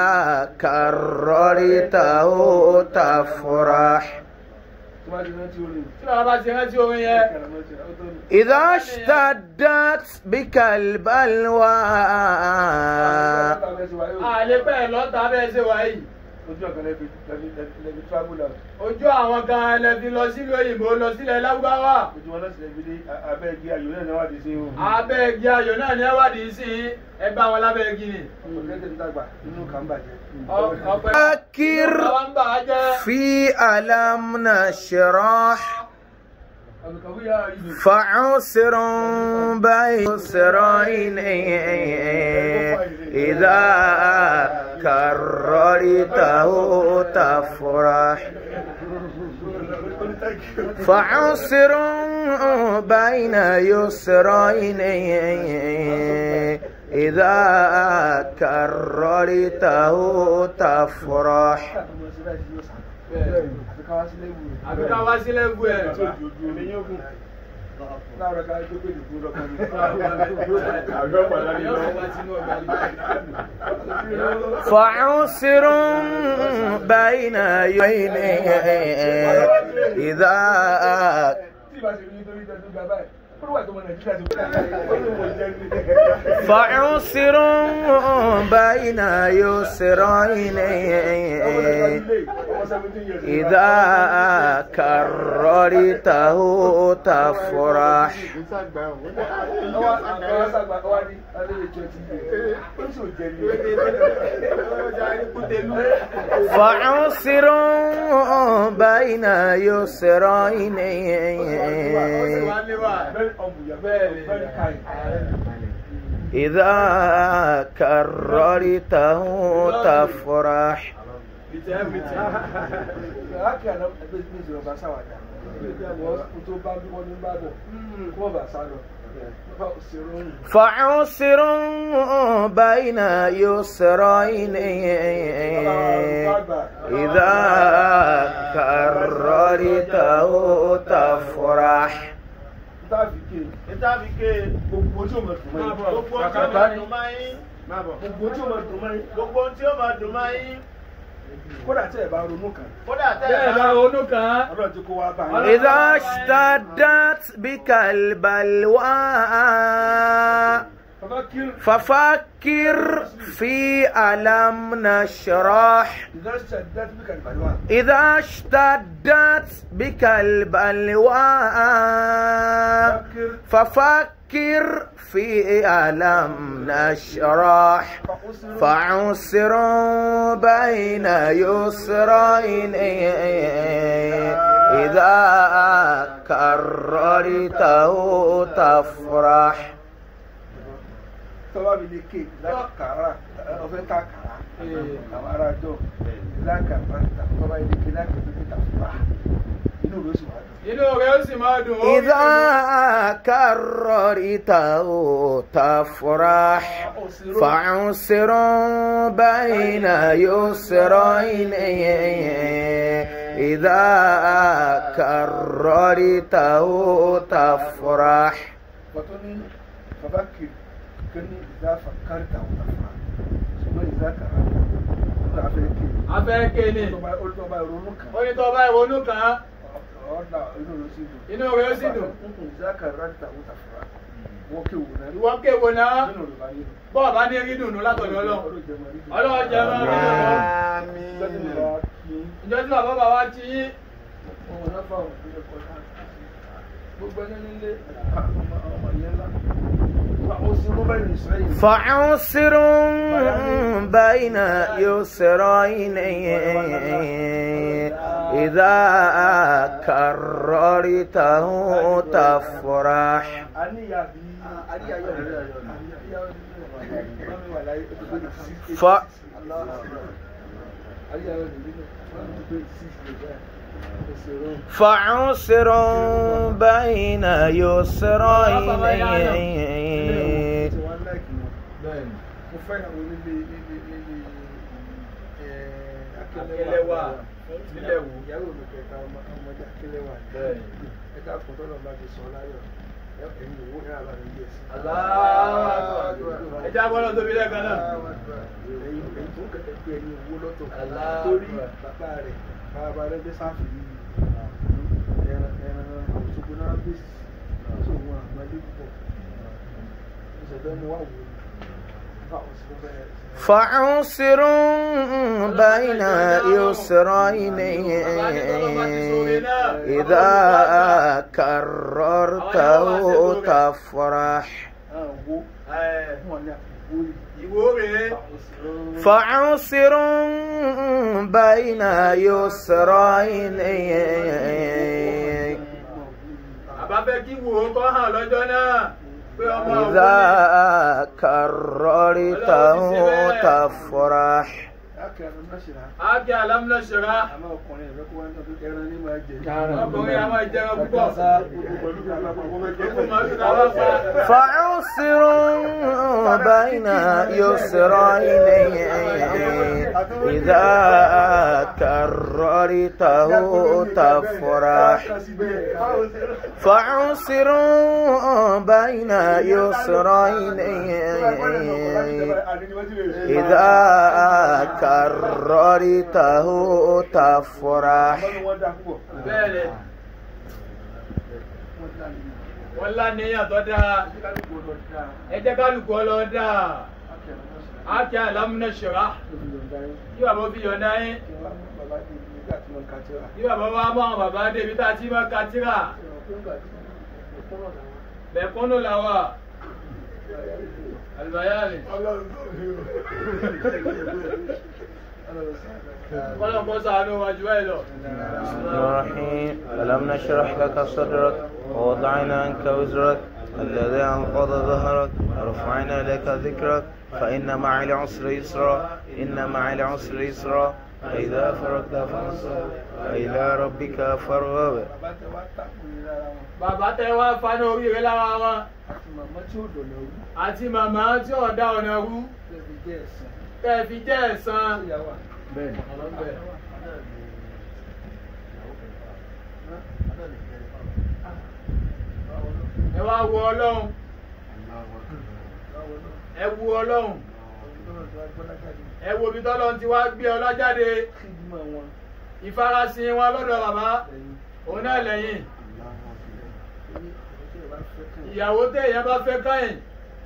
كررته تفرح
tí wọ́n ti rántí orin
tí bàbá bá ti rántí orin yẹn
kàràmọ́ ti rà ó tó ní.
إذا اشتدت بك البلوى
àlè pẹ́ lọ́ta bẹ́ẹ̀ ṣe wà yìí
ojú ọ̀kan lẹ́bi lẹ́bi lẹ́bi travel out
ojú àwọn kan ẹlẹ́bi lọ sílùú òyìnbó lọ sílẹ̀ lágbáwá
ojú wọn lọ́sì lẹ́bi dé abẹ́ igi ayò náà náà wà dé sí ihò.
abẹ́ igi ayò náà ní ẹwádìí sí ẹ bá wọn lábẹ́ igi ni
ọ̀gẹ́dẹ̀ ń dàgbà inú kan bàjẹ́.
Ọ- ọpẹ́
فكر
bàbá ń bà á jẹ́
في ألم نشرح
àbùkàwé yà ìlú.
فعسر بين يسرين إذا كررته تفرح فعسر بين يسرين إذا كررته تفرح
àbí ká wá sílẹ̀ bù ẹ̀
láàárọ̀ ká tó pé ìdìbò lọ́kàn ní.
yóò wá sínú ọgbà yìí.
فعسر بين يدين إذا
tí ìbá ṣe ní nítorí ìtẹ́jú gba báyìí ó wà tó mọ nàìjíríà ti ó ní mo jẹ́ ní.
فعسر بين يسرين إذا كررته تفرح
ọwọ́ àwọn sàgbà ọwọ́ ní alẹ́ lè jẹ́ ti yé ó sì ò jẹ́ ní.
فعسر بين يسرين
very humble very very kind.
إذا كررته تفرح
láàkì àná ẹgbẹ́ ìgbẹ́ ìjọba bá sáwàdà wọ́n tó bá bí wọ́n ní bá bọ̀ kó wọ́n bá sá lọ.
فعسر بين يسرين إذا كررته تفرح
Ìtàbí ké gbogbo tí ó mọ̀ dùn mọ́ yín.
gbogbo tí ó máa dùn máa yín
Gbogbo tí ó mọ̀ dùn mọ́ yín.
gbogbo tí ó máa dùn máa yín
Kódà tí ẹ̀ bá ronú kan.
kódà tẹ́
bẹ́ẹ̀
ẹ̀
bá
bá
ronú kan án.
Ọlọ́run ti kó wá bá yín.
إذا اشتدت بك البلوى
Bàbá kí
ففكر في ألم نشرح
ìdásẹ̀ dájú bí kàlùbàlùwà.
إذا اشتدت بك البلوى ففكر فكر في ألم نشرح فعسر بين يسرين إذا كررته تفرح
tọ́wọ́ mi lè ké lákàrà ọ̀fẹ́ ká kàrà àwọn ará jọ lákàrà tọ́wọ́ mi lè ké lákàrà tó ké tàfà inú rẹ̀ sì wà dùn.
inú rẹ̀ ó sì máa dùn ó rí
إذا كررته تفرح فعسر بين يسرين إذا كررته تفرح
wọ́n ní bàbá kì kí ní ìdá kárìtà wọ́n tàfà ṣùgbọ́n ìdá kàrà ó là fẹ́ ké
afẹ́ ké ni
olùtọ́ba ìrònú kan
ó ní tó bá ìrònú kàn án
ọ̀dà inú rẹ̀ sì dùn.
inú rẹ̀ ó sì dùn
ìdá kàrà wọ́n tàfà wọ́n ké wò náà
ìwọ kéwo náà
nínú rẹ̀ bá yé
bọ́ọ̀ bá ní rí dùnú látọ̀dọ̀ ọlọ́run ọlọ́run jẹ́ máa rí dùnú ìjọ tí bàbá bàbá ti yín
gbogbo ẹni nílé ọmọ yẹn ńlá ó sì rú bẹ́ẹ̀ ní ìsirẹ́yìn.
فعسر بين يسرين إذا كررته تفرح ف فعسر بين يسرين
mo fẹ́ràn wo nílé nílé nílé
Akẹlẹ́wà nílẹ̀ wò.
ìyàwó mi kẹta ọmọ ọmọdé akẹlẹ́wà ẹ̀ka kan tọ́lọ̀ bá ti sọ láyọ̀ ẹ̀yìn òwò ní àbá mi yẹ̀ sí.
ẹjẹ́ agbọ́dọ̀ tóbi lẹ́ẹ̀kan náà
ẹ̀yìn ẹ̀yìn tó kẹ̀kẹ́ pé ẹ̀yìn owó lọ́tọ̀
Allahu
torí
Akbar.
bàbá rẹ̀ bàbá rẹ̀ gbé sáfì yìí ẹran ẹran òṣogbo náà gbé sí tó wọn àgbálẹ́ púpọ̀ ìṣẹ̀fẹ́ mu wà wò ó báwọn sì fẹ́
فعسر بين يسرين إذا كررته تفرح
wo wọn ní àpò
ìwò rèé
فعسر بين يسرين
àbá fẹ́ kí wò ó kọ́ hàn lọ́jọ́ náà pé ọmọ òun
إذا كررته تفرح
akẹ́rù náà ṣe rà
ákí alámúná ṣẹ̀rá
àmọ́ ọkùnrin ẹ̀rọ kó wá ní ọdún ẹran ní máa jẹ
ọkùnrin a máa jẹun púpọ̀
pẹ̀lú kàlá pàpọ̀ mẹ́jọ
ikú màálù náà wá pa
فعسر بين يسرين إذا كررته تفرح فعسر بين يسرين إذا كررته تفرح
bẹ́ẹ̀ ni wọ́n láníyàn tó dáa ẹ jẹ́ kálukú ọlọ́ dáa ákí alámúná ṣẹ̀rá kí bàbá fi yọ̀ǹda yín kí bàbá wa mọ àwọn bàbá débi tá a ti máa ka tíra bẹ̀kúnnù làwà àlùbáyàlì kọ́lọ́kọ́ sàánú wájú ẹ̀ lọ.
الرحيم ألم نشرح لك صدرك ووضعنا عنك وزرك الذي أنقض ظهرك ورفعنا لك ذكرك فإن مع العسر يسرا إن مع العسر يسرا فإذا فرغت فانصب وإلى ربك فارغب
bàbá tẹ wá fana oríire lára wọn àti màmá tí ọ̀dà ọ̀nà rú tẹ́ ẹ fi jẹ́ ẹ̀san. ẹ wá wo ọlọ́run ẹ wo ọlọ́run ẹ wo ibi tọ́lọ́run ti wá gbé ọlá jáde ìfarasin wọn lọ́dọ̀ bàbá òun náà lẹ́yìn ìyàwó téèyàn bá fẹ́ káyìn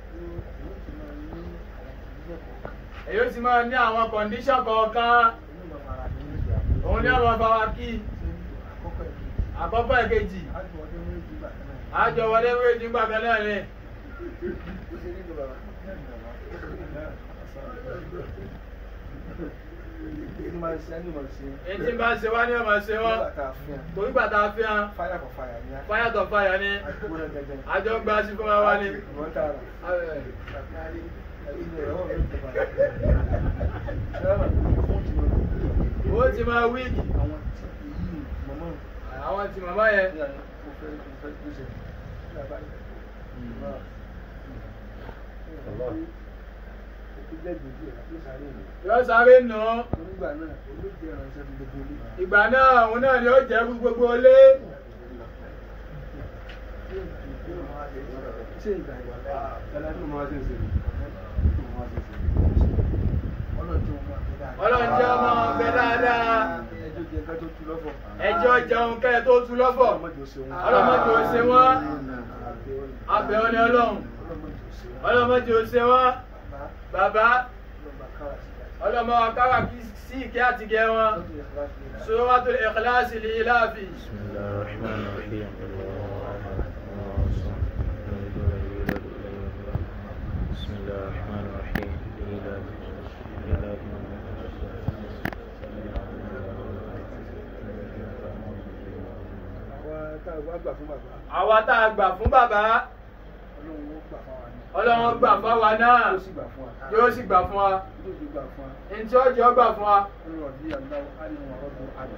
èyí ó sì máa ní àwọn kọ̀ǹdíṣàn kọ̀ọ̀kan òun ní àwọn bàbá kí àkọ́kọ́ ẹ̀kejì àjọ wọlé wéjì gbàgbẹ́ náà ni
ṣe nínú bàbá. Èyí máa ń ṣe ẹni máa ń ṣe.
èyí tí ń bá ṣe wá ní ọmọ ṣe wọ́n
Nígbà tá a fi hàn.
torí gbàtà fi hàn
Fáyà kò fáyà ní á.
fáyà tó fáyà ní
Àdúgbò náà gẹ́gẹ́.
àjọ ń gba sí fún wa wá ní.
Ìwọ́n tààrà.
ó ti máa wíìkì
Àwọn
àwọn
tí èyí mọ̀mọ́
ti màmá yẹn
ní àná mo fẹ́ mo fẹ́ gbèsè.
yóò sáré nù ú.
Nígbà náà, olóògbé ìrànṣẹ́ fún gbogbo ilé.
ìgbà náà òun náà ni ó jẹ́ fún gbogbo ilé.
Ṣé ìgbà ìwà
ọlọ́run jẹ́ ọmọ ọbẹ dáadáa
ẹjọ́ jẹ ká tó tu lọ́fọ̀.
ẹjọ́ jẹun kẹ́ ẹ tó tu lọ́fọ̀ ọlọ́mọdé ò ṣe wọ́n abẹ́ ọ ní ọlọ́run ọlọ́mọdé ò ṣe wọ́n bàbá ọlọ́mọ akára sí ìkẹ́ àtìgẹ́ wọn suratul ikhlasi li ilafi.
بسم الله الرحمن الرحيم بسم الله الرحمن الرحيم إيلاف إيلاف
Àwọn tá a wá gbà fún bàbá,
àwa tá a gbà fún bàbá
Ọlọ́run ó gbà fún wa
ọlọ́run gbà fáwa
ní.
náà
Yóò sì gbà fún wa.
yóò sì gbà fún wa
Yóò sì gbà fún wa.
ntí ó jẹ́ ó gbà fún wa.
Ọlọ́run ọ̀dí àgbáwọ̀ á ní wọn ọdún àgbà.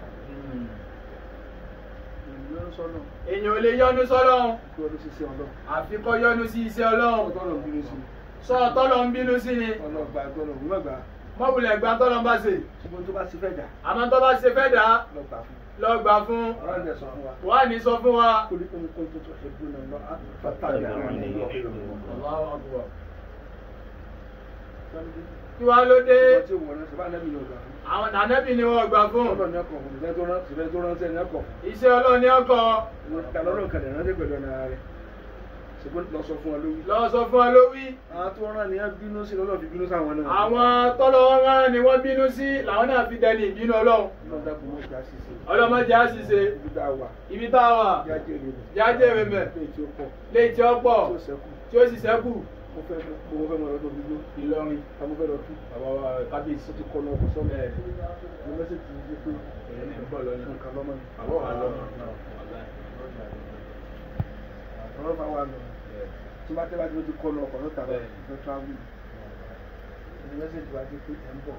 Ènìyàn ń sọ́nà
èèyàn ò lè yọnu sọ́lọ́run
kí ọdún ṣiṣẹ́ ọlọ́run.
àfi kó yọnu sí iṣẹ́ ọlọ́run
Ọlọ́run bínú sí i.
sọ tọ́lọ̀ ń bínú sí ni
Ọlọ́run gba ẹgbẹ́ ọlọ́run mọ̀ gbà.
mọ́bùlẹ̀ gbà tọ́lọ̀ ń bá ṣe
Ṣùgbọ́n tó bá ti fẹ́ dà,
àmọ́ tó bá ṣe fẹ́ dà á
lọ gbà fún.
lọ gbà fún
Ọlọ́run dẹ̀ sọ fún wa.
wà ní sọ fún wa.
Kúlí kún kún tó tó ṣe gbóná lọ, á fàtàlì àwọn ènìyàn.
Allahu Akbar. kí wàá ló dé
Ọmọ tí òun ọ̀rẹ́ sọ bá nẹ́bí ni ọgbà fún.
àwọn nànẹ́bì ni wọ́n gbà fún
Ọlọ́run ní ọkọ̀ fún ìfẹ́ tó rán ìfẹ́ tó rán sẹ́ni ọkọ̀.
iṣẹ́ ọlọ́run ní ọkọ̀
Kàlọ́rọ̀ kan lè rántí pẹ̀lú ọ̀nà rẹ̀. Ṣùgbọ́n lọ sọ fún wa lórí.
lọ sọ fún wa ló wí.
Àwọn tó rán ni wọ́n bínú sí lọ́lọ́ fi bínú sáwọn náà.
àwọn tọ́lọ̀ wọn rán ni wọ́n bínú sí làwọn náà fi dẹni ìbínú ọlọ́run
Ọlọ́run dákun mọ́ ìjà ṣiṣẹ́.
ọlọ́mọdé á sì ṣe
Ibi tá a wà.
ibi tá a wà
Jáde rẹ̀.
jáde rẹ̀ mẹ́
Lé tí ó pọ̀.
léyìí tí ó pọ̀
Tí ó sẹ́kù.
tí ó sì sẹ́kù
Mo fẹ́ mo fẹ́ mọ lọ́dọ̀ gbígbó.
Ìlọrin
Ta mo fẹ́ lọ tú.
bàbá kábíyèsí
Ó ti kọ́ lọ ọkọ̀ sọ́mọ. Mo mẹ́sẹ̀jì ti di pé
ẹ̀yẹ́ ní bọ̀ lọ́nà
nǹkan lọ́mọ ni.
àbọ̀ wà lọ́nà
Ọ̀rọ̀ bá wà lọ. Tí bá tẹ́ bá ti mo ti kọ́ lọ ọkọ̀ ló tà lọ.
Bẹ́ẹ̀.
Mo fẹ́ travel. Mo mẹ́sẹ̀jì wá dé pé ẹ̀ ń bọ̀.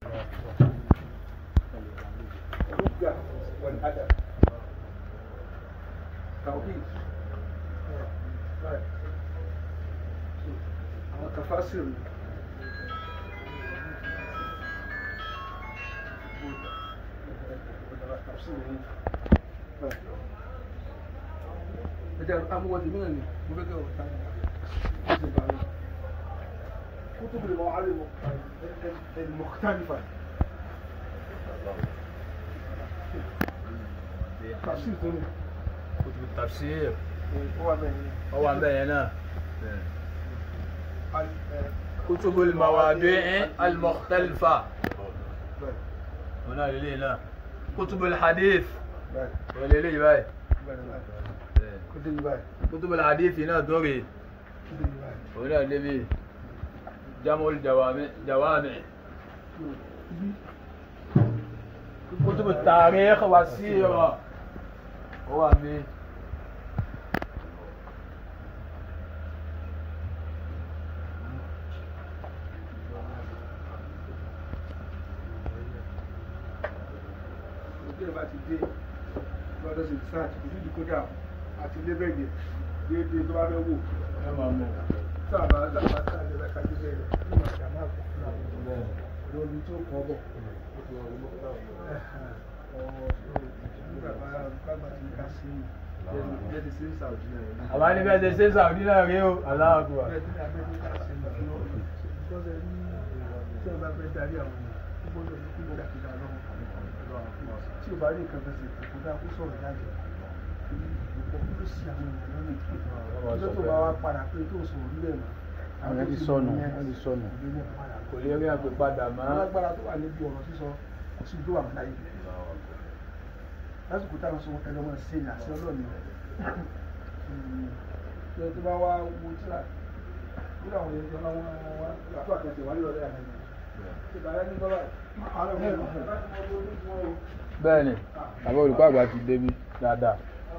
Olùgbà wọ̀n àdà. Tàwí. Àwọn kàfásìrì. Ẹja amúwọ́ ti mìíràn ni mo fẹ́ kẹ́ ọ̀rọ̀ ta ni. كتب المعالم المختلفة تفسير ثاني
kutubu tafsir
هو من
ọwọ́ abẹ́ yẹn náà kutubu mawadi' al-mukhtalifa wọn náà lélẹ́yìn náà kutubu hadith wọn lélẹ́yìn báyìí
كتب باي
kutubu hadith náà tó rè
كتب باي
wọn náà lébi jamul jawami jawami kutubu tarikh wa sira ọwọ́ àmì.
òkè bá ti dé lọ́dọ̀ sí sáàtì kò sí ìdíkójà àti lébẹ̀gẹ̀ déédéé tó bá fẹ́ wò
ẹ máa mọ̀
sáàbà sáàbà sáàbà bá kájú bẹ́ẹ̀ rẹ̀ ní màkà máa kọ̀ lórí tó kọ́ bọ̀ nígbà bá bá ti ká sí bẹ́ẹ̀ ti sí sàwùjí náà rẹ̀
àbá ní bẹ́ẹ̀ ṣe ṣe sàwùdí náà rí o aláàbùwà
bẹ́ẹ̀ tí a bẹ́ẹ̀ ti ká sí ìgbọ́sẹ̀ ní tí ẹ bá fẹ́ darí àwọn ènìyàn ó gbọ́dọ̀ ní kí nígbà tí a lọ́wọ́ tí o bá rí nǹkan fẹsẹ̀ kò dáa kó sọ̀rọ̀ jáde ìpò kúrò sí àwọn ènìyàn lónìí ọjọ́ tó bá wá padà pé tó sọ̀rọ̀ nílẹ̀ mọ́
Àwọn ti sọnù, wọ́n ti sọnù.
kò lè rí àpè padà mọ́
alágbára tó wà níbi ọ̀rọ̀ sísọ kò sí tó wà mọ́ láyé lásìkò táwọn sọ ẹlọmọ sí ní àṣẹ ọlọ́ọ̀ni ṣe tó bá wá wo tíra nínú àwọn èèyàn tí wọn wọn àfọ àkànṣe wà nílò lẹ́yìn àná ìbàdàn ní bọ́lá
bẹ́ẹ̀ ni bàbá olùkọ́ àgbà ti débi dáadáa.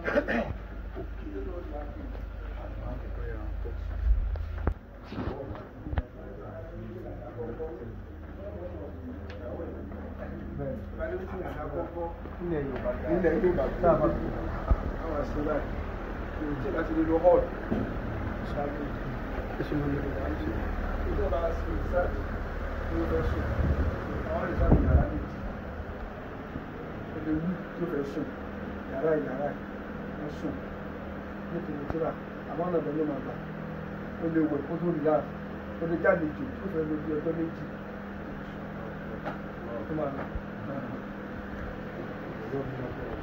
ilẹ̀ Yorùbá sábà àwọn àṣẹ báyìí tí ìbá ti lè lo hall ṣáájú ẹ̀sùn lórí ìgbà ń ṣe ìjọba sí ìsáàtì ní ó fẹ́ sùn àwọn ìsáàtì yàrá méjì ẹgbẹ́ wí tó fẹ́ sùn yàrá ìyàrá ẹ̀ sùn nítorí tíra àmọ́ ọ̀nà ìbẹ̀lẹ̀ máa gbà ó lè wẹ̀ kó tó rí láà ó lè jáde jù tó fẹ́ lójú ọjọ́ méjì tó máa lọ.